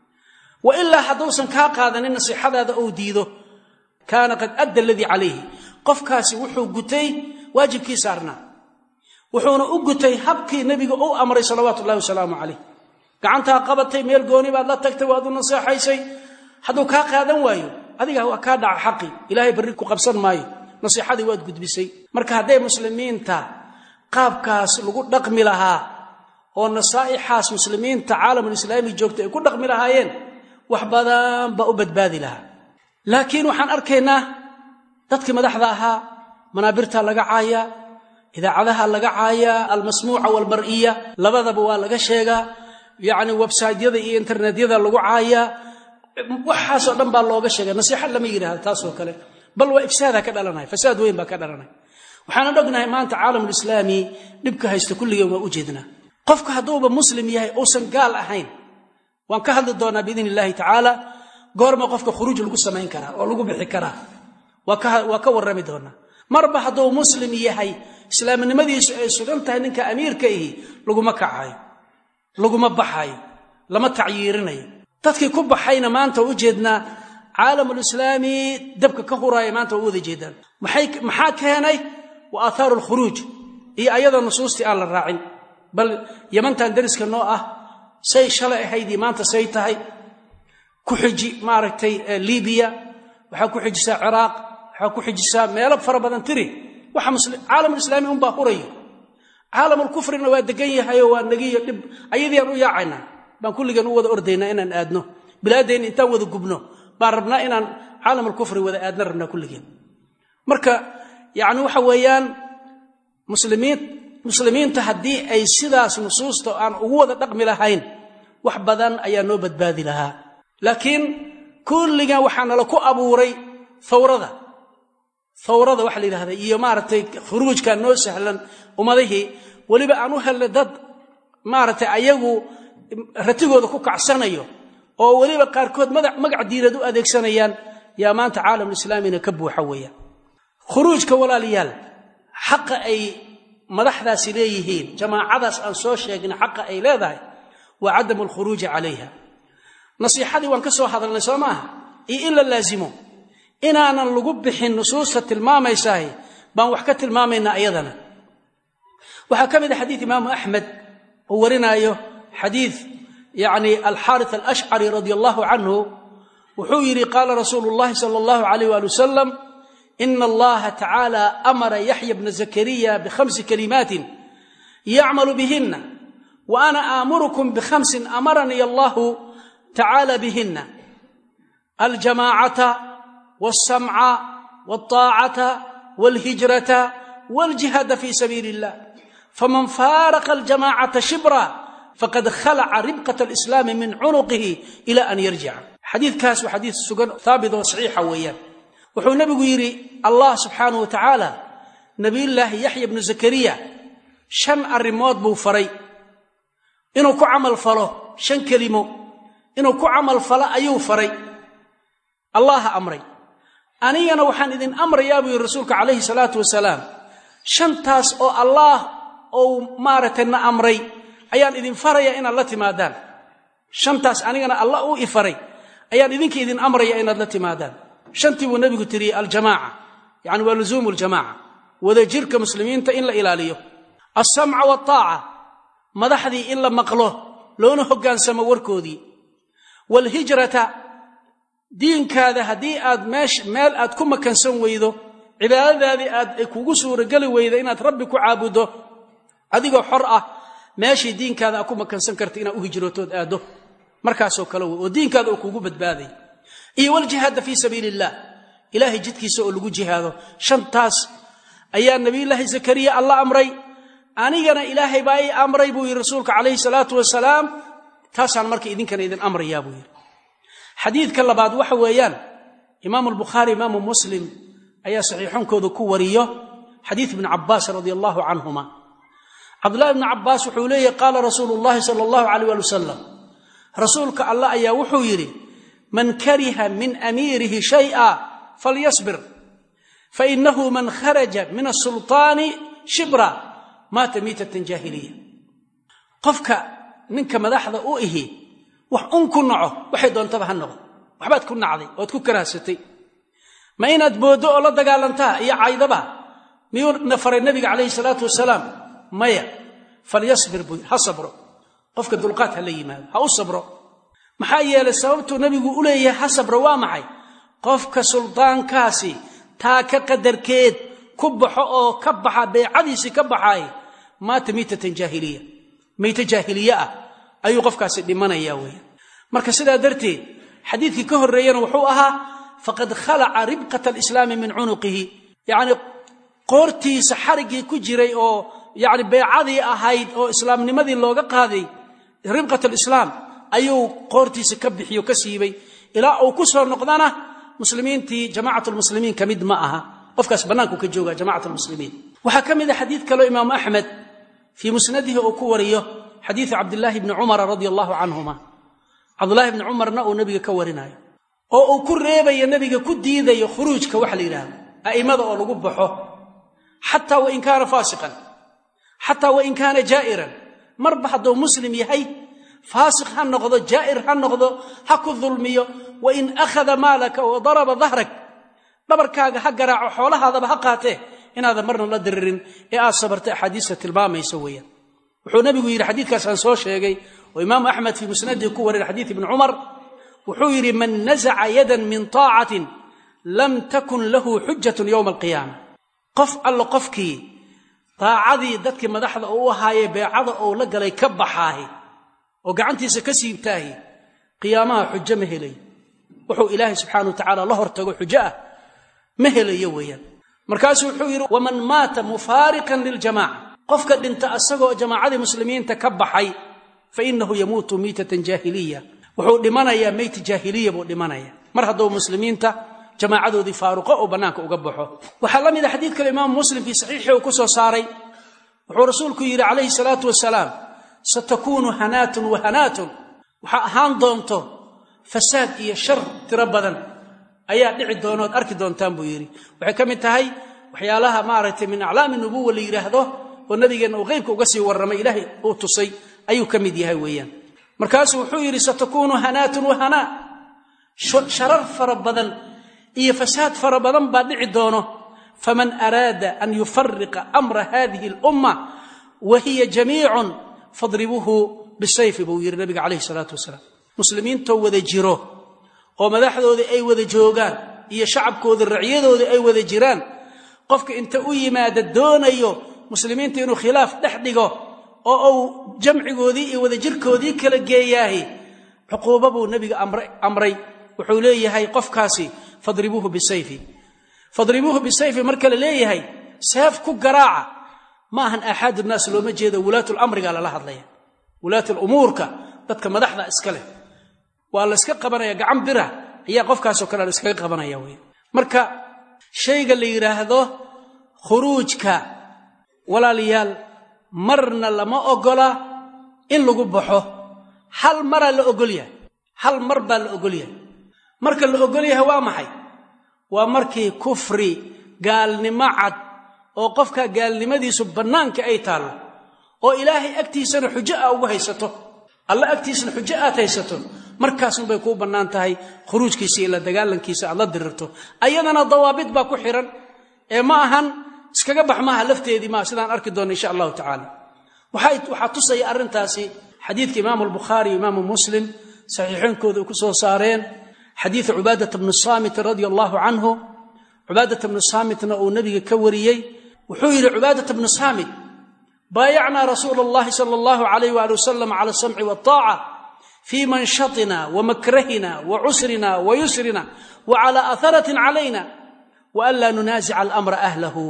wa ilaa hadduusan kaa qaadanin nasiixadaada ou diido kaana qad adda aladii calayhi qofkaasi wuxuu gutay waajibkii saarnaa wuxuuna u gutay habkii nebiga u amray salawaatu ullahi wasalaamu calayh gacantaa qabatay meel gooni baad la tagtay waad u naseexaysay hadduu kaa qaadan waayo adiga waa kaa dhaca xaqi ilaahay barri ku qabsan maayo nasiixadii waad gudbisay marka hadday muslimiinta qaabkaas lagu dhaqmi lahaa oo nasaa'ixaas muslimiinta caalamulislaami joogta ay ku dhaqmi lahaayeen wax badan baa u badbaadi lahaa laakiin waxaan arkaynaa dadkii madaxda ahaa manaabirta laga caayaa idaacadaha laga caayaa almasmuuca walmar'iya labadaba waa laga sheegaa yacni websaytyada iyo internetyada lagu caayaa waxaasoo dhan baa looga sheega nasiixa lama yidhahda taasoo kale bal waa ifsaadaa ka dhalanaya fasaad weyn baa ka dhalanaya waxaanan ognahay maanta caalamulislaami dhibka haysta kulligeen waa u jeednaa qofka hadduuba muslim yahay uusan gaal ahayn waan ka hadli doonaa biidn illaahi tacaala goorma qofka khuruuj lagu samayn karaa oo lagu bixi karaa waa ka warrami doonaa marba hadduu muslim yahay islaamnimadiisu ay sugan tahay ninka amiirka ihi laguma kacayo laguma baxayo lama tacyiirinayo dadkii ku baxayna maanta u jeednaa caalamulislaami dabka ka huraaya maanta waa u wada jeedaan maxaa keenay wa aahaaru alkhuruuj iyo ayadoo nusuustii aan la raacin bal yamantan dariska noo ah say shalay ahaydii maanta say tahay ku xiji maaragtay libiya waxaa ku xijisaa ciraaq waxaa ku xijisaa meelo fara badan tiri waxa caalamulislaami unbaa hurayo caalamulkufrina waa degan yahayoo waa nagiyo dhib ayadiiaan u yaacaynaa baan kulligan u wada ordaynaa inaan aadno bilaadeenna intaan wada gubno baan rabnaa inaan caalamulkufri wada aadna rabnaa kulligeen marka yacni waxa weeyaan muslimiin muslimiinta haddii ay sidaas nusuusta aan ugu wada dhaqmi lahayn wax badan ayaa noo badbaadi lahaa laakiin kulligan waxaa nala ku abuuray thawrada thawrada waxa la yidhahda iyo maaragtay khuruujka noo sahlan ummadihii weliba aan u helnay dad maaragtay ayagu ratigooda ku kacsanayo oo weliba qaarkood magac diinad u adeegsanayaan yaa maanta caalamulislaamina ka buuxa weeyaan khuruujka walaalayaal xaqa ay madaxdaasi leeyihiin jamaacadaas aan soo sheegna xaqa ay leedahay waa cadamu alkhuruuji calayha nasiixadii waan ka soo hadalnay soo maaha iyo in la laasimo inaanan lagu bixin nusuusta tilmaamaysaah baan wax ka tilmaamaynaa ayadana waxaa ka mid a xadiid imaamu axmed uu warinaayo xadiid yacni alxaaris alashcari radia allahu canhu wuxuu yidhi qaala rasuulu llahi sala allahu alayh waali wasalam ina allaha tacaala amara yaxya bna zakariya bikhamsi kalimaatin yacmalu bihina wa ana aamurukum bikhamsin amaranii allahu tacaala bihina aljamaacata walsamca walطaacata walhijrata waljihaada fi sabiili illah faman faaraqa aljamaacata shibra faqad khalaca ribqat alislaami min cunuqihi ila an yarjica xadiidkaas waa xadiid sugan haabit oo saxiixa weeyaan wuxuu nebigu yidhi allah subxaanahu wa tacaala nebiyullaahi yaxya bnu zakariya shan arrimood buu faray inuu ku camal falo shan kelimo inuu ku camal falo ayuu faray allaha amray anigana waxaan idin amrayaa buu yidhi rasuulka calayhi salaatu wasalaam shantaas oo allaah ou maaragtay na amray ayaan idin faraya inaad la timaadaan shantaas anigana allah u ifaray ayaan idinka idin amraya inaad la timaadaan shantii buu nebigu tiriyey aljamaaca yacni waa luzuumu ljamaaca wadajirka muslimiinta in la ilaaliyo alsamca waltaaca madaxdii in la maqlo loona hoggaansamo warkoodii waalhijrata diinkaada haddii aad meesh meel aad ku makansan weydo cibaadadaadii aad ay kugu suurageli weydo inaad rabbi ku caabuddo adigoo xor ah meeshii diinkaada aad ku makansan karta inaad u hijrootood aaddo markaasoo kale wey oo diinkaada oo kugu badbaaday iyo waljihaada fii sabiili illah ilaahay jidkiisa oo lagu jihaado shantaas ayaa nebiyullaahi zakariya alla amray anigana ilaahay baa ii amray buu yidhi rasuulka calayhi salaatu wasalaam taasaan marka idinkana idin amrayaa buu yidhi xadiidka labaad waxa weeyaan imaamu albukhaari imaamu muslim ayaa saxiixonkooda ku wariyo xadiid ibni cabaas radia allahu canhuma cabdullahi ibni cabaas wuxuu leeyahy qaala rasuulu llahi sala allahu alayh waali wasalam rasuulka allah ayaa wuxuu yidhi man kariha min amiirihi shay'a falyasbir fainahu man kharaja min asulطaani shibra maata miitatan jaahiliya qofka ninka madaxda u ihi wax un ku naco waxay doontaba ha noqdo waxbaad ku nacday ood ku karaahsatay ma inaad booddo oo la dagaalantaa iyo caydaba miyuu na faray nabiga calayhi salaatu wasalaam maya falyasbir buu ha sabro qofka dulqaad ha la yimaado ha u sabro maxaa yeelay sababtuu nebigu u leeyahay ha sabro waa maxay qofka suldaankaasi taa ka qadarkeed ku baxo oo ka baxa beecadiisii ka baxaay maata miitatan jaahiliya miite jaahiliye ah ayuu qofkaasi dhimanaya weya marka sidaa darteed xadiidkii ka horreeyena wuxuu ahaa faqad khalaca ribqata alislaami min cunuqihi yacni qoortiisa xariggii ku jiray oo yacni beecadii ahayd oo islaamnimadii looga qaaday ribqat alislaam ayuu qoortiisa ka bixiyo ka siibay ilaa uu ku soo noqdana muslimiintii jamacat lmuslimiin ka mid ma aha qofkaas bannaanku ka jooga jamacat lmuslimiin waxaa ka mid a xadiid kaleo imaamu axmed fii musnadihi uu ku wariyo xadiidu cabdillaahi bni cumara radia allahu canhuma cabdullaahi bni cumarna uu nebiga ka warinayo oo uu ku reebayo nebiga ku diidayo khuruujka waxa la yidhaahdo a'immada oo lagu baxo xataa wain kaana faasiqan xataa wain kaana jaa'iran marba hadduu muslim yahay faasiq ha noqdo jaa'ir ha noqdo ha ku dulmiyo wain akhada maalaka wa daraba dahrak dhabarkaaga ha garaaco xoolahaadaba ha qaatee inaadan marna la diririn ee aad sabarta axaadiista tilmaamaysa weeyaan wuxuu nebigu yidhi xadiidkaas aan soo sheegay oo imaamu axmed fii musnadihi ku warin xadiid ibni cumar wuxuu yidhi man nasaca yadan min taacatin lam takun lahu xujatun yowma alqiyaama qof allo qofkii daacadii dadkii madaxda uu u ahaayee beecada ou la galay ka baxaahi oo gacantiisa ka siibtaahi qiyaamaha xujo ma helayo wuxuu ilaahay subxaana wa tacaala la hortago xujo ah ma helayo weeyaan markaasuu wuxuu yidhi waman maata mufaariqan liljamaca qofka dhinta asagoo jamaacadii muslimiinta ka baxay fa inahu yamuutu miitatan jaahiliya wuxuu dhimanayaa meyti jaahiliya buu dhimanaya mar hadduu muslimiinta jamaacadoodii faaruqo oo bannaanka uga baxo waxaa la mid a xadiid kale imaamu muslim fii saxiixii uu ku soo saaray wuxuu rasuulku yidhi calayhi salaatu wasalaam satakuunu hanaatun wa hanaatun waxaa ahaan doonto fasaad iyo shar tiro badan ayaa dhici doona ood arki doontaan buu yidhi waxay ka mid tahay waxyaalaha maaragtay min aclaami nubuwa la yidhaahdo oo nabigeenna uu qeybka uga sii warramay ilaahay uu tusay ayuu ka mid yahay weeyaan markaasuu wuxuu yidhi satakuunu hanaatun wa hanaa sharar fara badan iyo fasaad fara badan baa dhici doono faman araada an yufariqa amra hadihi alumma wa hiya jamiicun fadribuuhu bisayfi buu yidhi nabiga calayhi salaatu wasalaam muslimiintoo wada jiro oo madaxdoodii ay wada joogaan iyo shacabkooda racyadooda ay wada jiraan qofka inta u yimaada doonayo muslimiinta inuu khilaaf dhex dhigo oo uu jamcigoodii iyo wadajirkoodii kala geeyaahi cuquuba buu nebiga amray wuxuu leeyahay qofkaasi fadribuuhu bisayfi fadribuuhu bisayfi marka la leeyahay seef ku garaaca ma ahan aaxaadu naas looma jeedo wulaatulamriga lala hadlaya wulaatulumuurka dadka madaxda iska leh waa la yska qabanaya gacan bira ayaa qofkaasoo kale la iskaga qabanaya wey marka shayga la yidhaahdo khuruujka walaalayaal marna lama ogola in lagu baxo hal maraa la ogol yahay hal mar baa la ogol yahay marka la ogol yahay waa maxay waa markii kufri gaalnimo cad oo qofka gaalnimadiisu bannaanka ay taallo oo ilaahay agtiisana xujo aa ugu haysato alla agtiisana xujo aad haysato markaasunbay kuu bannaan tahay khuruujkiisa iyo la dagaalankiisa aad la dirirto ayadana dawaabid baa ku xihan ee ma ahan iskaga bax maaha lafteedii maa sidaan arki doonna insha allahu tacaala waxaa tusaya arrintaasi xadiidka imaamu albukhaari iyo imaamu muslim saxiixoonkooda ku soo saareen xadiidu cubaadata bni saamit radia allahu canhu cubaadata bni saamitna uu nebiga ka wariyey wuxuu yidhi cubaadata bni saamit baayacnaa rasuula allahi sala allahu alayh waali wasalam cala asamci waltaaca fii manshatina wa makrahina wa cusrina wa yusrina wa cala atharatin calayna wa an laa nunaasica alamra ahlahu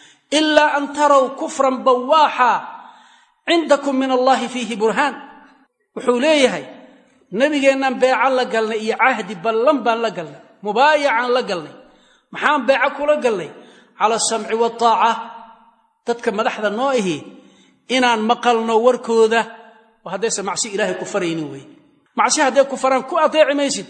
ila an taraw kufran bawaaxa cindakum min allahi fiihi burhaan wuxuu leeyahay nebigeennaan beecan la galnay iyo cahdi ballan baan la galnay mubaayacaan la galnay maxaan beeco kula galnay cala asamci waltaaca dadka madaxda noo ihi inaan maqalno warkooda oo haddaysan macsi ilaahay ku faraynin wey macsi hadday ku faraan ku ateeci maysid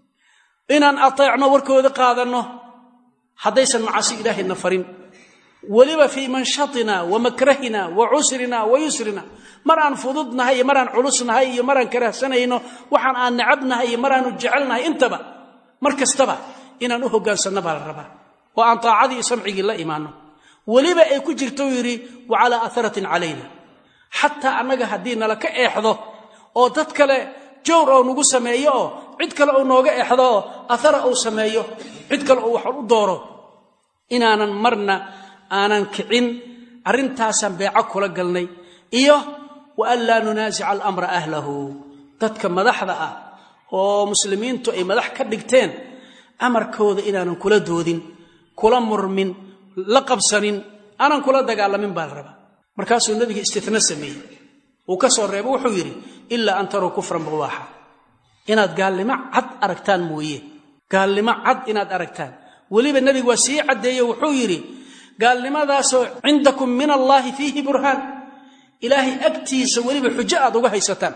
inaan ateecno warkooda qaadanno haddaysan macasi ilaahayna farin weliba fii manshatina wa makrahina wa cusrina wa yusrina mar aan fududnahay iyo maraan culusnahay iyo maraan karahsanayno waxaan aan necabnahay iyo maraanu jecelnahay intaba mar kastaba inaan u hoggaansanno baa la rabaa oo aan taacadii iyo samcigii la imaanno weliba ay ku jirto uu yidhi wa calaa atharatin calayna xataa annaga haddii nala ka eexdo oo dad kale jowr oo nagu sameeyo oo cid kale uu nooga eexdo oo athara uu sameeyo cid kale uu wax u dooro inaanan marna aanan kicin arrintaasaan beeco kula galnay iyo wa an laa nunaasica alamra ahlahu dadka madaxda ah oo muslimiintu ay madax ka dhigteen amarkooda inaanan kula doodin kula murmin la qabsanin aanan kula dagaalamin baa la rabaa markaasuu nebiga istitna sameeyey uu ka soo reebo wuxuu yidhi ilaa an taruu kufran bawaaxa inaad gaalnimo cad aragtaan mooye gaalnimo cad inaad aragtaan weliba nebigu waa sii caddeeye wuxuu yidhi gaalnimadaasoo cindakum min allaahi fiihi burhaan ilaahay agtiisa weliba xujo aad uga haysataan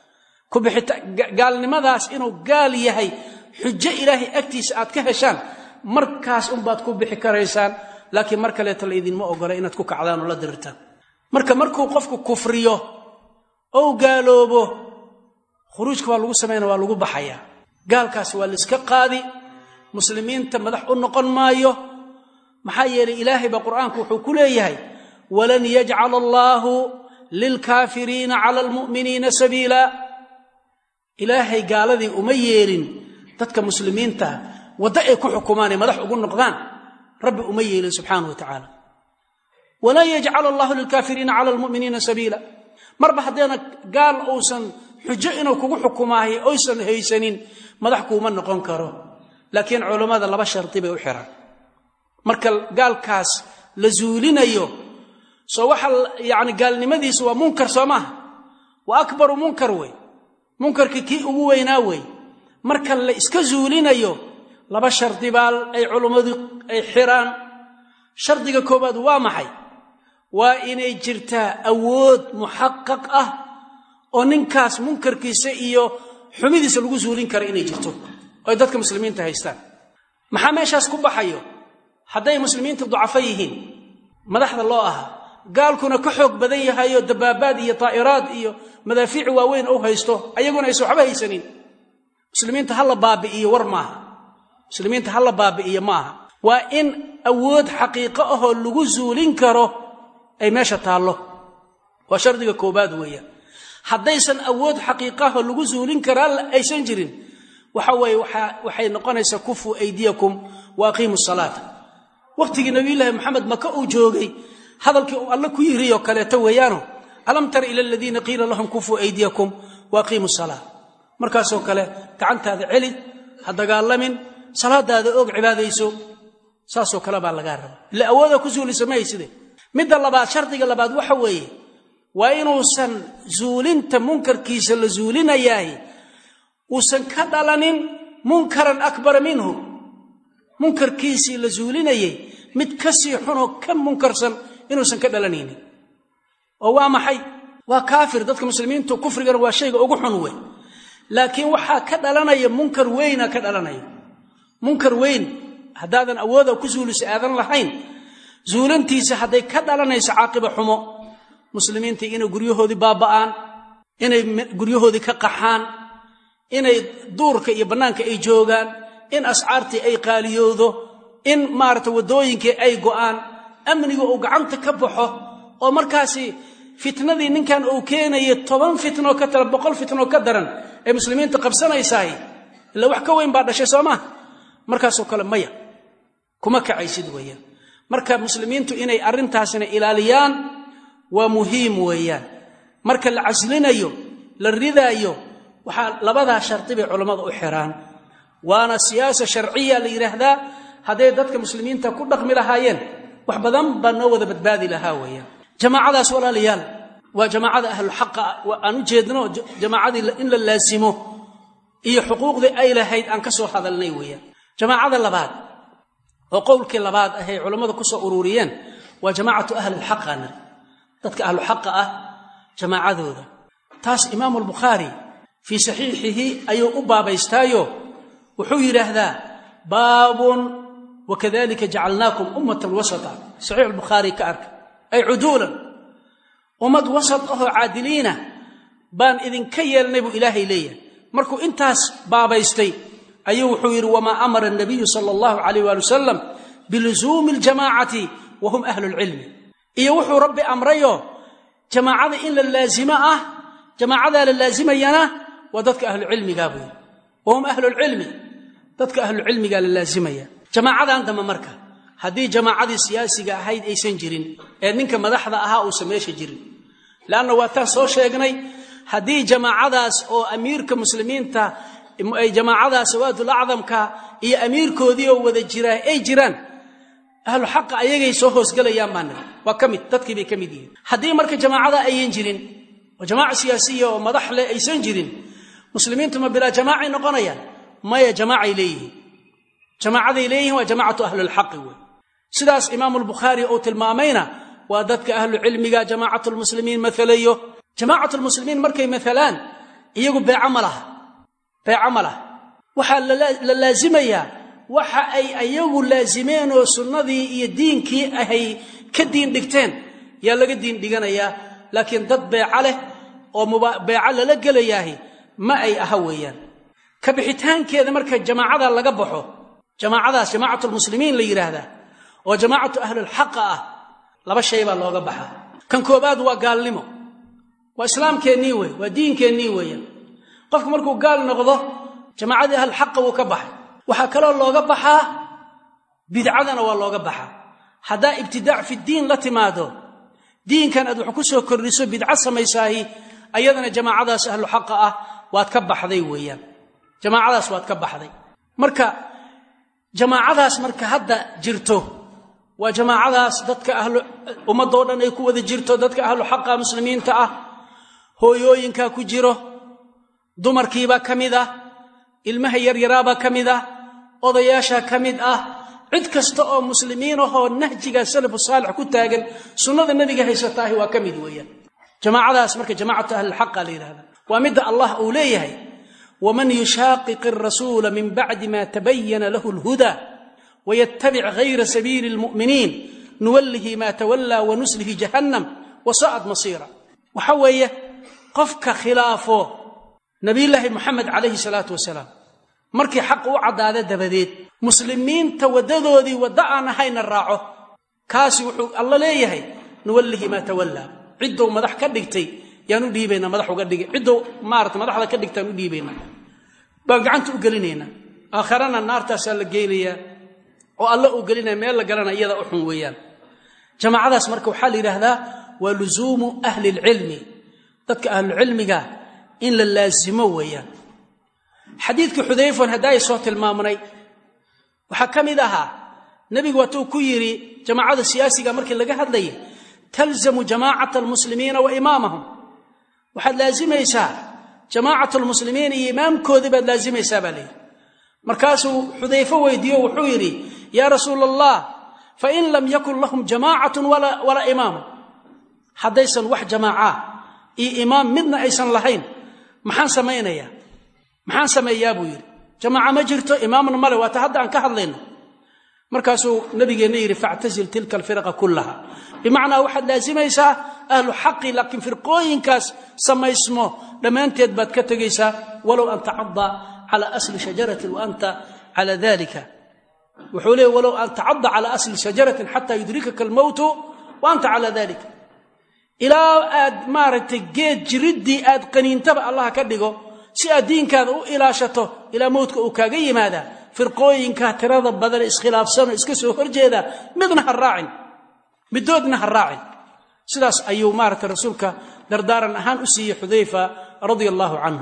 gaalnimadaas inuu gaal yahay xujo ilaahay agtiisa aad ka heshaan markaas unbaad ku bixi karaysaan laakiin mar kaleeto laydinma ogola inaad ku kacdaan oo la dirirtaan marka markuu qofku kufriyo ou gaaloobo khuruujka waa lagu samayna waa lagu baxayaa gaalkaas waa laiska qaadi muslimiinta madax u noqon maayo maxaa yeelay ilaahay baa qur'aanku wuxuu ku leeyahay walan yajcala allaahu lilkaafiriina cala almu'miniina sabiila ilaahay gaaladii uma yeelin dadka muslimiinta waddo ay ku xukumaanay madax ugu noqdaan rabbi uma yeelin subxaanah wa tacaala walan yajcala allahu lilkaafiriina cala almu'miniina sabiila marba haddeena gaal uusan xujo inuu kugu xukumaahay oysan haysanin madax kuuma noqon karo laakiin culammada laba shardi bay u xiraan marka gaalkaas la zuulinayo soo waxa yani gaalnimadiisa waa munkar soo maaha waa akbaru munkar wey munkarka kii ugu weynaa wey marka la iska zuulinayo laba shardi baa ay culummadu ay xiraan shardiga koowaad waa maxay waa inay jirtaa awood muxaqaq ah oo ninkaas munkarkiisa iyo xumidiisa lagu zuulin kara inay jirto oo ay dadka muslimiinta haystaan maxaa meeshaas ku baxayo hadday muslimiinta ducafo yihiin madaxda loo ahaa gaalkuna ka xoog badan yahayo dabaabaad iyo taa'iraad iyo madaafiic waaweyn u haysto ayaguna aysan waxba haysanin muslimiinta ha la baabi'iyo war maaha muslimiinta ha la baabi'iyo ma aha waa in awood xaqiiqo ahoo lagu zuulin karo ay meesha taallo waa shardiga koobaad weeyaan haddaysan awood xaqiiqaho lagu zuulin karaa aysan jirin waxa weeye waxay noqonaysaa kufuu aydiyakum wa aqiimu salaata wakhtigii nabiyullaahi moxamed maka uu joogay hadalkii uu alle ku yiriyo kaleeto weeyaano alam tara ila aladiina qiila lahum kufuu aydiyakum wa aqiimu salaa markaasoo kale gacantaada celi ha dagaalamin salaadaada oog cibaadayso saasoo kale baa lagaa raba ila awooda ku zuulisa ma hayside midda labaad shardiga labaad waxa weeye waa inuusan zuulinta munkarkiisa la zuulinayaay uusan ka dhalanin munkaran akbara minhu munkarkiisii la zuulinayay mid ka sii xunoo ka munkarsan inuusan ka dhalanaynin oo waa maxay waa kaafir dadka muslimiintu kufrigana waa shayga ugu xun wey laakiin waxaa ka dhalanaya munkar weyna ka dhalanaya munkar weyn haddaadan awooda ku zuulisa aadan lahayn zuulantiisa hadday ka dhalanayso caaqiba xumo muslimiintii inay guryahoodii baaba'aan inay guryahoodii ka qaxaan inay duurka iyo bannaanka ay joogaan in ascaartii ay qaaliyoodo in maarata waddooyinkii ay go'aan amniga uu gacanta ka baxo oo markaasi fitnadii ninkan uu keenaya toban fitnoo ka tala boqol fitnoo ka daran ay muslimiinta qabsanaysaay ila wax ka weyn baa dhashay soo maha markaasoo kale maya kuma kacaysid weeyaan marka muslimiintu inay arrintaasina ilaaliyaan waa muhiim weeyaan marka la caslinayo la ridaayo waxaa labadaa shardi bay culammada u xiraan waana siyaasa sharciya la yidhaahdaa hadday dadka muslimiinta ku dhaqmi lahaayeen wax badan baa noo wada badbaadi lahaa weeyaan jamaacadaas walaalayaal waa jamaacada ahluxaqa aan u jeedno jamaacadii in la laasimo iyo xuquuqdii ay lahayd aan ka soo hadalnay weeyaan jamaacada labaad oo qowlkii labaad ahay culammadu ku soo ururiyeen waa jamaacatu ahlilxaqa nari dadka ahluxaqa ah jamaacadooda taas imaamu albukhaari fii saxiixihi ayuu u baabaystaayo wuxuu yidhaahdaa baabun wakadalika jacalnaakum ummatan wasata saxiix albukhaari ka arka ay cuduulan ummad wasat ahoo caadiliina baan idinka yeelnay buu ilaahay leeyahay markuu intaas baabaystay ayuu wuxuu yidhi wamaa amara anabiyu sala allahu calayh waali wasalam bilusuumi aljamaacati wa hum ahlu lcilmi iyo wuxuu rabbi amrayoo jamaacada in la laasimo ah jamaacadaa la laasimayana waa dadka ahlucilmigaa buu yidhi wa hum ahlulcilmi dadka ahlucilmigaa la laasimaya jamaacadan dambe marka haddii jamaacadii siyaasiga ahayd aysan jirin ee ninka madaxda ahaa uusan meesha jirin leanna waataan soo sheegnay haddii jamaacadaas oo amiirka muslimiinta ay jamaacada sawaadul acdamka iyo amiirkoodii oo wada jiraa ay jiraan ahlu xaqa ayagay soo hoosgelayaan baa niri waa ka mid dadkii bay ka mid yihiin haddii marka jamaacada ayan jirin oo jamaaca siyaasiya oo madax leh aysan jirin muslimiintu ma bilaa jamaacay noqonayaan maya jamaacay leeyihiin jamaacaday leeyihiin waa jamaacatu ahlilxaqi wey sidaas imaamu lbukhaari uu tilmaamayna waa dadka ahlu cilmiga jamaacatulmuslimiin maalayo jamaacatulmuslimiin markay maalaan iyagu beeco ma laha beeco ma laha waxaa la laasimayaa waxa ay ayagu laasimeen oo sunnadii iyo diinkii ahay ka diin dhigteen yaa laga diin dhiganayaa laakiin dad beeco leh oo beeco lala gelayaahi ma ay aha weeyaan ka bixitaankeeda marka jamaacada laga baxo jamaacadaas jamaacatulmuslimiin la yidhaahdaa oo jamaacatu ahlulxaqa ah laba shay baa looga baxaa kan koobaad waa gaalnimo waa islaamkeennii wey waa diinkeennii weeyaan qofku markuu gaal noqdo jamaacadii ahlulxaqa wuu ka baxay waxaa kaloo looga baxaa bidcadana waa looga baxaa haddaa ibtidaac fidiin la timaado diinkan aad wax ku soo kordhiso bidco samaysaahi ayadana jamaacadaas ahlu xaqa ah waad ka baxday weeyaan jamaacadaas waad ka baxday marka jamaacadaas marka hadda jirto waa jamaacadaas dadka ahlu ummadoo dhan ay ku wada jirto dadka ahlu xaqa muslimiinta ah hooyooyinkaa ku jiro dumarkiibaa ka mid ah ilmaha yaryaraabaa ka mid ah odayaashaa ka mid ah cid kasta oo muslimiin ahoo nahjiga salafu saalix ku taagan sunnada nebiga haysataahi waa ka mid weeyaan jamaacadaas marka jamaacatu ahlilxaqa la yidhahda waa midda allah uu leeyahay waman yushaaqiq arasuula min bacdi ma tabayana lahu lhuda waytabic hayra sabiili lmu'miniin nuwallihi ma tawallaa wanuslihi jahannam wasa'ad masiira waxa weeye qofka khilaafo nabiyulaahi moxamed calayhi salaatu wasalaam markii xaq u caddaada dabadeed muslimiinta waddadoodii wadda aan ahayna raaco kaasi wuxuu alla leeyahay nuwallihi maa tawallaa ciddou madax ka dhigtay yaan u dhiibaynaa madax uga dhigay ciddou maarata madaxda ka dhigtaan u dhiibaynaa baan gacanta u gelinaynaa aakharana naartaasaa la geynayaa oo alla uu gelinaya meel la galana iyada u xun weeyaan jamaacadaas marka waxaa la yidhaahdaa waa lusuumu ahli lcilmi dadka ahlucilmiga in la laasimo weeyaan xadiidkii xudayfon haddaay soo tilmaamnay waxaa ka mid ahaa nebigu waatuu ku yidhi jamaacada siyaasiga markii laga hadlayay talzamu jamaacata almuslimiina wa imaamahum waxaad laasimaysaa jamaacat almuslimiin iyo imaamkoodii baad laasimaysaa baa layidhi markaasuu xudayfo weydiiyo wuxuu yidhi yaa rasuula allah fain lam yakun lahum jamaacatun walaa imaamu haddaysan wax jamaaca iyo imaam midna aysan lahayn maxaan samaynayaa maxaan sameeyaa buu yidhi jamaaca ma jirto imaamna male waata hadda aan ka hadlayno markaasuu nabigeenna yidhi factazil tilka alfiraqa kullaha bimacnaa waxaad laasimaysaa ahlu xaqi laakiin firqooyinkaas samaysmo dhammaanteed baad ka tegaysaa walow an tacada cala asli shajaratin wa anta cala dalika wuxuu leey walow an tacada cala asli shajaratin xataa yudrikaka almowtu wa anta cala dalika ilaa aad maaragtay geed jiriddii aad qaniintaba allah ka dhigo si aad diinkaada u ilaashato ilaa mowdka uu kaaga yimaadaa firqooyinka tirada badan iskhilaafsanoo iska soo horjeeda midna ha raacin midoodna ha raacin sidaas ayuu maaragtay rasuulka dardaaran ahaan u siiyey xudayfa radia allaahu canhu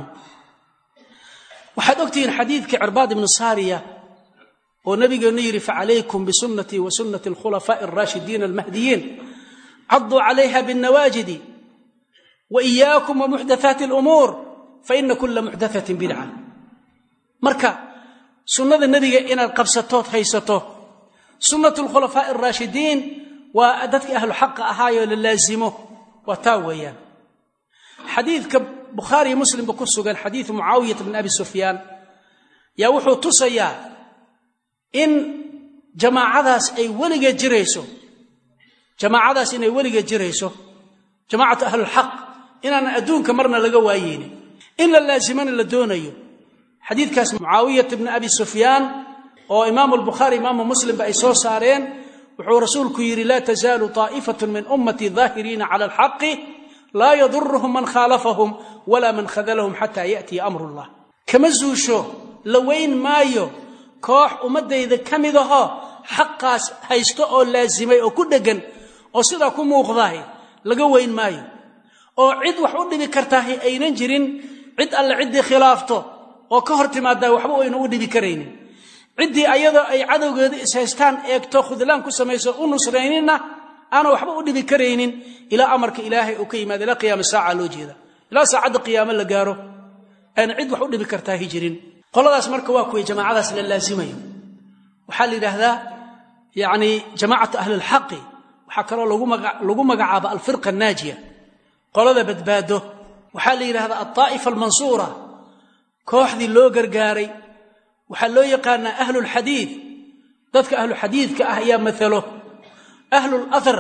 waxaad ogtihiin xadiidkii cirbaad ibnu saariya oo nabigeennu yidhi facalaykum bisunnatii wa sunnati alkhulafaa'i alraashidiina almahdiyiin caduu calayha binnawaajidi wa iyaakum wa muxdathaati alumuur faina kula muxdathatin bidca marka sunnada nebiga inaad qabsatood haysato sunnatu lkhulafaa'i alraashidiin waa dadkii ahlu xaqa ahaayoo la laasimo waa taa weeyaan xadiidka bukhaariyo muslimba ku sugan xadiidu mucaawiyata bn abi sufyaan yaa wuxuu tusayaa in jamaacadaas ay weligeed jirayso jamaacadaas inay weligeed jirayso jamaacatu ahlulxaq inaanan adduunka marna laga waayeynin in la laasimana la doonayo xadiidkaas mucaawiyata bni abi sufyaan oo imaamu albukhaari imaamu muslimba ay soo saareen wuxuu rasuulku yidhi laa tazaalu taa'ifatu min ummatii daahiriina cala alxaqi laa yaduruhum man khaalafahum walaa man khadalahum xataa ya'tiya amru llah kama zuusho la weyn maayo koox ummaddayda ka mid ahoo xaqaas haysto oo laasimay oo ku dheggan oo sidaa ku muuqdaah laga weyn maayo oo cid wax u dhibi kartaahi aynan jirin cid alle ciddii khilaafto oo ka hor timaadaa waxba aynu u dhibi karaynin ciddii ayadoo ay cadowgeeda ishaystaan eegto khudlaan ku samayso u nusrayninna aana waxba u dhibi karaynin ilaa amarka ilaahay uu ka yimaado ilaa qiyaama saaca loo jeeda ilaa saacadda qiyaamo la gaaro ayna cid wax u dhibi kartaa hijirin qoladaas marka waa kuway jamaacadaas la laasimayo waxaa la yidhaahdaa yacni jamaacatu ahli lxaqi waxaa kaloo lagu magacaaba alfirqa annaajiya qolada badbaado waxaa la yidhahdaa altaa'ifa almansuura kooxdii loo gargaaray waxaa loo yaqaanaa ahlulxadiid dadka ahluxadiidka ah ayaa maalo ahlulathar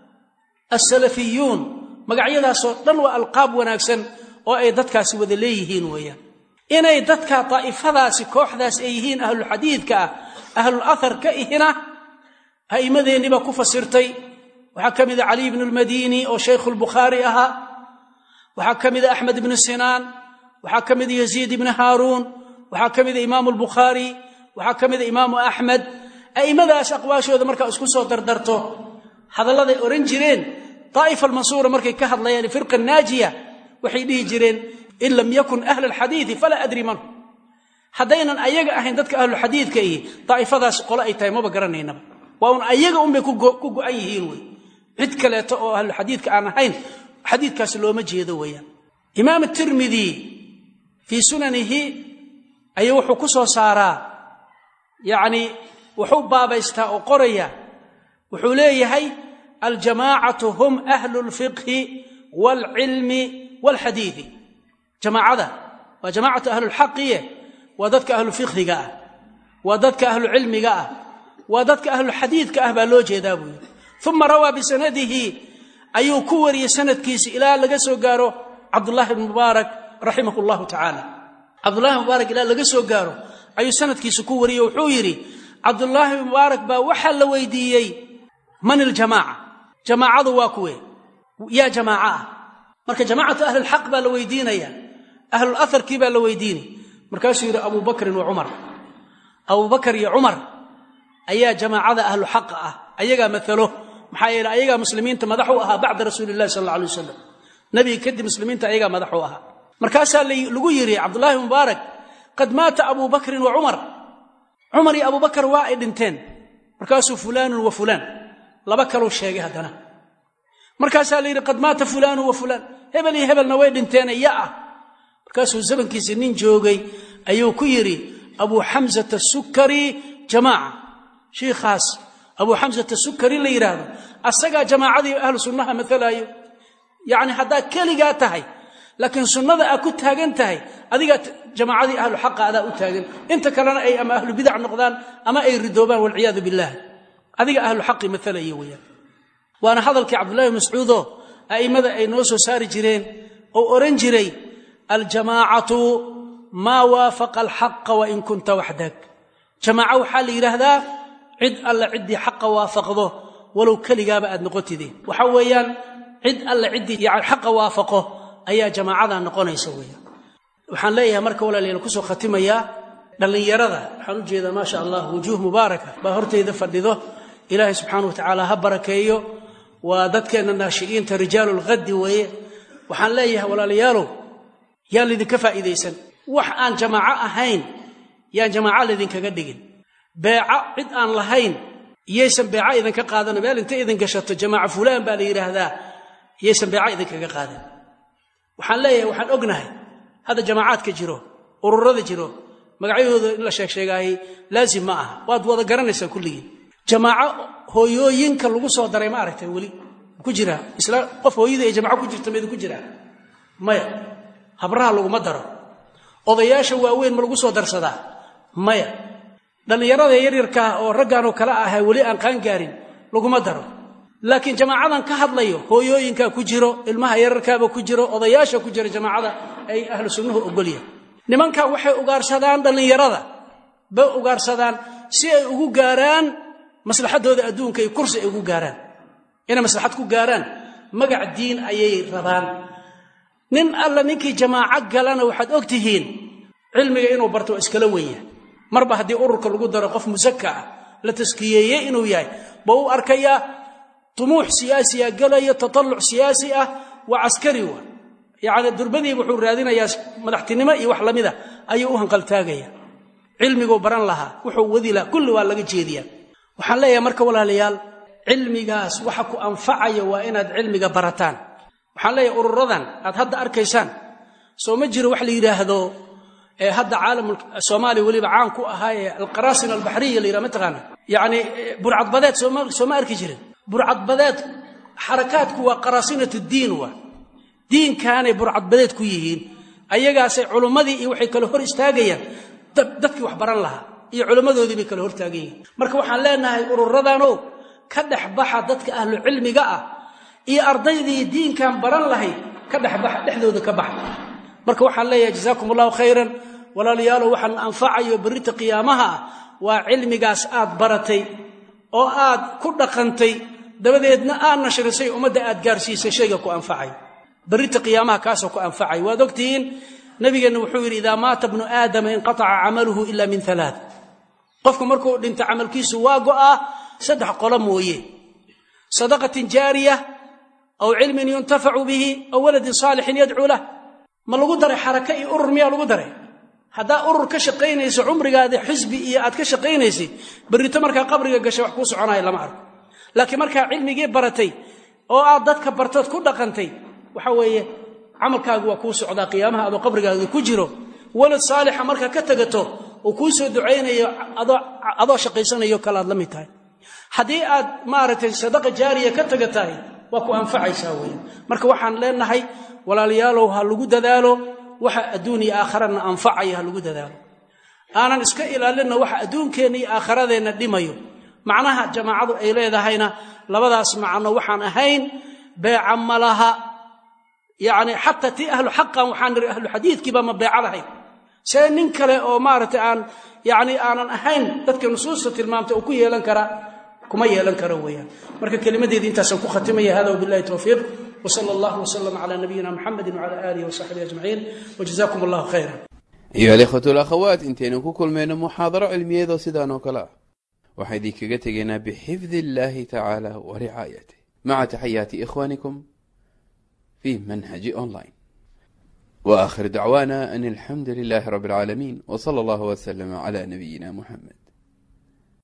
alsalafiyuun magacyadaasoo dhan waa alqaab wanaagsan oo ay dadkaasi wada leeyihiin weeyaan inay dadka daa'ifadaasi kooxdaas ay yihiin ahlulxadiidka ah ahlul athar ka ihina a'immadeenniibaa ku fasirtay waxaa ka mida caliy bnu lmadiini oo shaykhu lbukhaari ahaa waxaa ka mida axmed ibnu sinaan waxaa ka mida yaziid ibnu haaruun waxaa ka mida imaamu albukhaari waxaa ka mida imaamu axmed a'immadaas aqwaashooda markaa isku soo dardarto hadalladay odhan jireen daa'ifa almansuura markay ka hadlayaan firqa naajiya waxay dhihi jireen in lam yakun ahla alxadiidi falaa adri man haddaynan ayaga ahayn dadka ahluxadiidka ihi daa'ifadaas qole ay tahay maba garanaynaba waa un ayaga unbay ku go'an yihiin wey cid kaleeto oo ahluxadiidka aan ahayn xadiidkaasi looma jeedo weeyaan imaam tirmidi fii sunanihi ayuu wuxuu ku soo saaraa yacni wuxuu baabaystaa oo qoraya wuxuu leeyahay aljamaacatu hum ahlu lfiqhi waalcilmi waalxadiidi jamaacada waa jamaacatu ahlulxaqiye waa dadka ahlufiqhiga ah waa dadka ahlucilmiga ah waa dadka ahluxadiidka ah baa loo jeedaa buu yidhi uma rawaa bisanadihi ayuu ku wariyey sanadkiisi ilaa laga soo gaaro cabdullahi bn mubaarak raximah llahu tacaala cabdullahi mubaarak ilaa laga soo gaaro ayuu sanadkiisa ku wariyey wuxuu yidhi cabdullaahi mubaarak baa waxaa la weydiiyey man iljamaaca jamaacadu waa kuwe yaa jamaaca ah marka jamaacatu ahlilxaq baa la weydiinaya ahlul aharkii baa la weydiinay markaasuu yidhi abu bakrin wa cumar abubakar iyo cumar ayaa jamaacada ahlu xaqa ah ayagaa maalo maxaa yeele ayagaa muslimiinta madax u ahaa bacda rasuuli lahi sal alla alay wasalam nebiga kadib muslimiinta ayagaa madax u ahaa markaasaa lagu yidhi cabdullaahi mubaarak qad maata abu bakrin wa cumar cumar iyo abubakar waa ay dhinteen markaasuu fulaanun wa fulaan laba kaluu sheegay haddana markaasaa la yidhi qad maata fulaanun wa fulaan hebel iyo hebelna way dhinteen ya ah markaasuu zamankiisi nin joogay ayuu ku yidhi abuu xamsata sukari jamaaca shiikhaas abuu xamsata sukari la yidhaahdo asagaa jamaacadii ahlu sunnaha matalaayo yacni haddaad keligaa tahay laakiin sunnada aad ku taagan tahay adigaa jamaacadii ahlu xaqa adaa u taagan inta kalena ay ama ahlu bidac noqdaan ama ay ridoobaan walciyaadu billaah adiga ahlu xaqi matalaya weyaan waana hadalkii cabdullahi mascuudo a'immada ay noo soo saari jireen oo odhan jiray aljamaacatu maa waafaqa alxaqa wain kunta waxdak jamaaco waxaa la yidhaahdaa cid alla ciddii xaqa waafaqdo walow keligaaba aad noqotideen waxa weeyaan cid alla ciddii yani xaqa waafaqo ayaa jamaacada noqonaysa weeyaan waxaan leeyahay marka walaalayaal kusoo khatimayaa dhallinyarada waxaan u jeedaa maasha allah wujuuh mubaaraka baa hortayda fadhido ilaahay subxaana wa tacaala ha barakeeyo waa dadkeenna naashi'iinta rijaalulkhaddi weeye waxaan leeyahay walaalayaalow yaan laydinka faa'iidaysan wax aan jamaaco ahayn yaan jamaaco laydinkaga dhigin beeco cid aan lahayn iyaysan beeco idinka qaadana meel intay idin gashato jamaaco fulaan baa la yidhaahdaa iyaysan beeco idinkaga qaadan waxaan leeyahay waxaan ognahay hadda jamaacaadka jiro ururada jiro magacyahooda in la sheegsheegaayey laazim ma aha waad wada garanaysaan kulligiin jamaaco hooyooyinka lagu soo daray ma aragtay weli ku jiraa isla qof hooyadii ay jamaaco ku jirta maydin ku jiraa maya habraha laguma daro odayaasha waaweyn ma lagu soo darsadaa maya dhallinyarada yaryarkaa oo ragganoo kale aha weli aan qaangaarin laguma daro laakiin jamaacadan ka hadlayo hooyooyinkaa ku jiro ilmaha yararkaaba ku jiro odayaasha ku jira jamaacada ay ahlu sunnuhu ogolyahay nimankan waxay ugaarsadaan dhallinyarada bay ugaarsadaan si ay ugu gaaraan maslaxadooda adduunka iyo kursi ay ugu gaaraan inay maslaxad ku gaaraan magac diin ayay rabaan nin alla ninkii jamaaco galana waxaad og tihiin cilmiga inuu barto waa iskala wenya marba haddii ururka lagu daro qof musaka ah la taskiyeeyey inuu yahay ba u arkayaa tumuux siyaasiya galaya tatalluc siyaasi ah waa caskari wa yacni durbadiiba wuxuu raadinayaa madaxtinimo iyo wax lamida ayuu u hanqaltaagaya cilmiguu baran lahaa wuxuu wadi lahaa kulli waa laga jeediyaa waxaan leeyahay marka walaalayaal cilmigaas waxa ku anfacaya waa inaad cilmiga barataan waxaan leeyahay ururadan aad hadda arkaysaan soo ma jiro wax la yidhaahdo ee hadda caalam soomaaliya weliba caan ku ahaa ee alqaraasin albaxriya la yidhaha mataqaana yacni burcadbadeed sooma sooma arki jirin burcadbadeed xarakaadku waa qaraasinatu diin waa diinkaanay burcadbadeed ku yihiin ayagaasay culummadii iyo waxay kale hor istaagayaan dadkii wax baran lahaa iyo culimmadoodii bay kale hortaagan yihiin marka waxaan leenahay ururadanow ka dhex baxa dadka ahlu cilmiga ah iyo ardaydii diinkan baran lahayd ka dhexbaxa dhexdooda ka baxa marka waxaan leeyahay jazaakum allahu khayran walaalayaalow waxaan anfacayo berrita qiyaamaha ah waa cilmigaas aad baratay oo aad ku dhaqantay dabadeedna aad nashrisay ummadda aad gaarsiisay shayga ku anfacay berrita qiyaamaha kaasoo ku anfacay waad ogtihiin nabigeenna wuxuu yidhi idaa maata bnu aadama inqataca camaluhu ila min alaat qofku markuu dhinto camalkiisu waa go'aa saddex qolo mooye sadaqatin jaariya aw cilmin yuntafacu bihi aw waladin saalixin yadcuu lah ma lagu daray xaraka iyo urur miyaa lagu daray haddaa urur ka shaqaynayso cumrigaada xisbi iyo aad ka shaqaynaysay berrito markaa qabriga gashay wax kuu soconaya lama arko laakiin markaa cilmigii baratay oo aad dadka bartood ku dhaqantay waxa weeye camalkaagu waa kuu socdaa qiyaamaha adoo qabrigaaga ku jiro walad saalixa markaa ka tegato uu kuu soo ducaynayo adoo shaqaysanayo kale aad la mid tahay haddii aad maaragtay sadaqa jaariya ka tega tahay waa ku anfacaysaa weeye marka waxaan leenahay walaalayaalow ha lagu dadaalo waxa adduun iyo aakharana anfacaya ha lagu dadaalo aanan iska ilaalinna waxa adduunkeenna iyo aakharadeenna dhimayo macnaha jamaacadu ay leedahayna labadaas macno waxaan ahayn beeca ma laha yacni xataa tii ahlu xaqan waxaan niri ahlu xadiidkiiba ma beeca lahayn see nin kale oo maaragtay aan yacni aanan ahayn dadka nusuusta tilmaamtay uu ku yeelan kara kuma yeelan karo weeyaan marka kelimadeedii intaasaan ku khatimaya hada wabillahi towfiiq وصلى الله وسلم على نبينا محمد وعلى آله وصحبه أجمعين وجزاكم الله خيرا أيها الإخوة والأخوات انتين كل من محاضرة علمية ذو سيدان وكلا وحيدي كجتجنا بحفظ الله تعالى ورعايته مع تحيات إخوانكم في منهج أونلاين وآخر دعوانا أن الحمد لله رب العالمين وصلى الله وسلم على نبينا محمد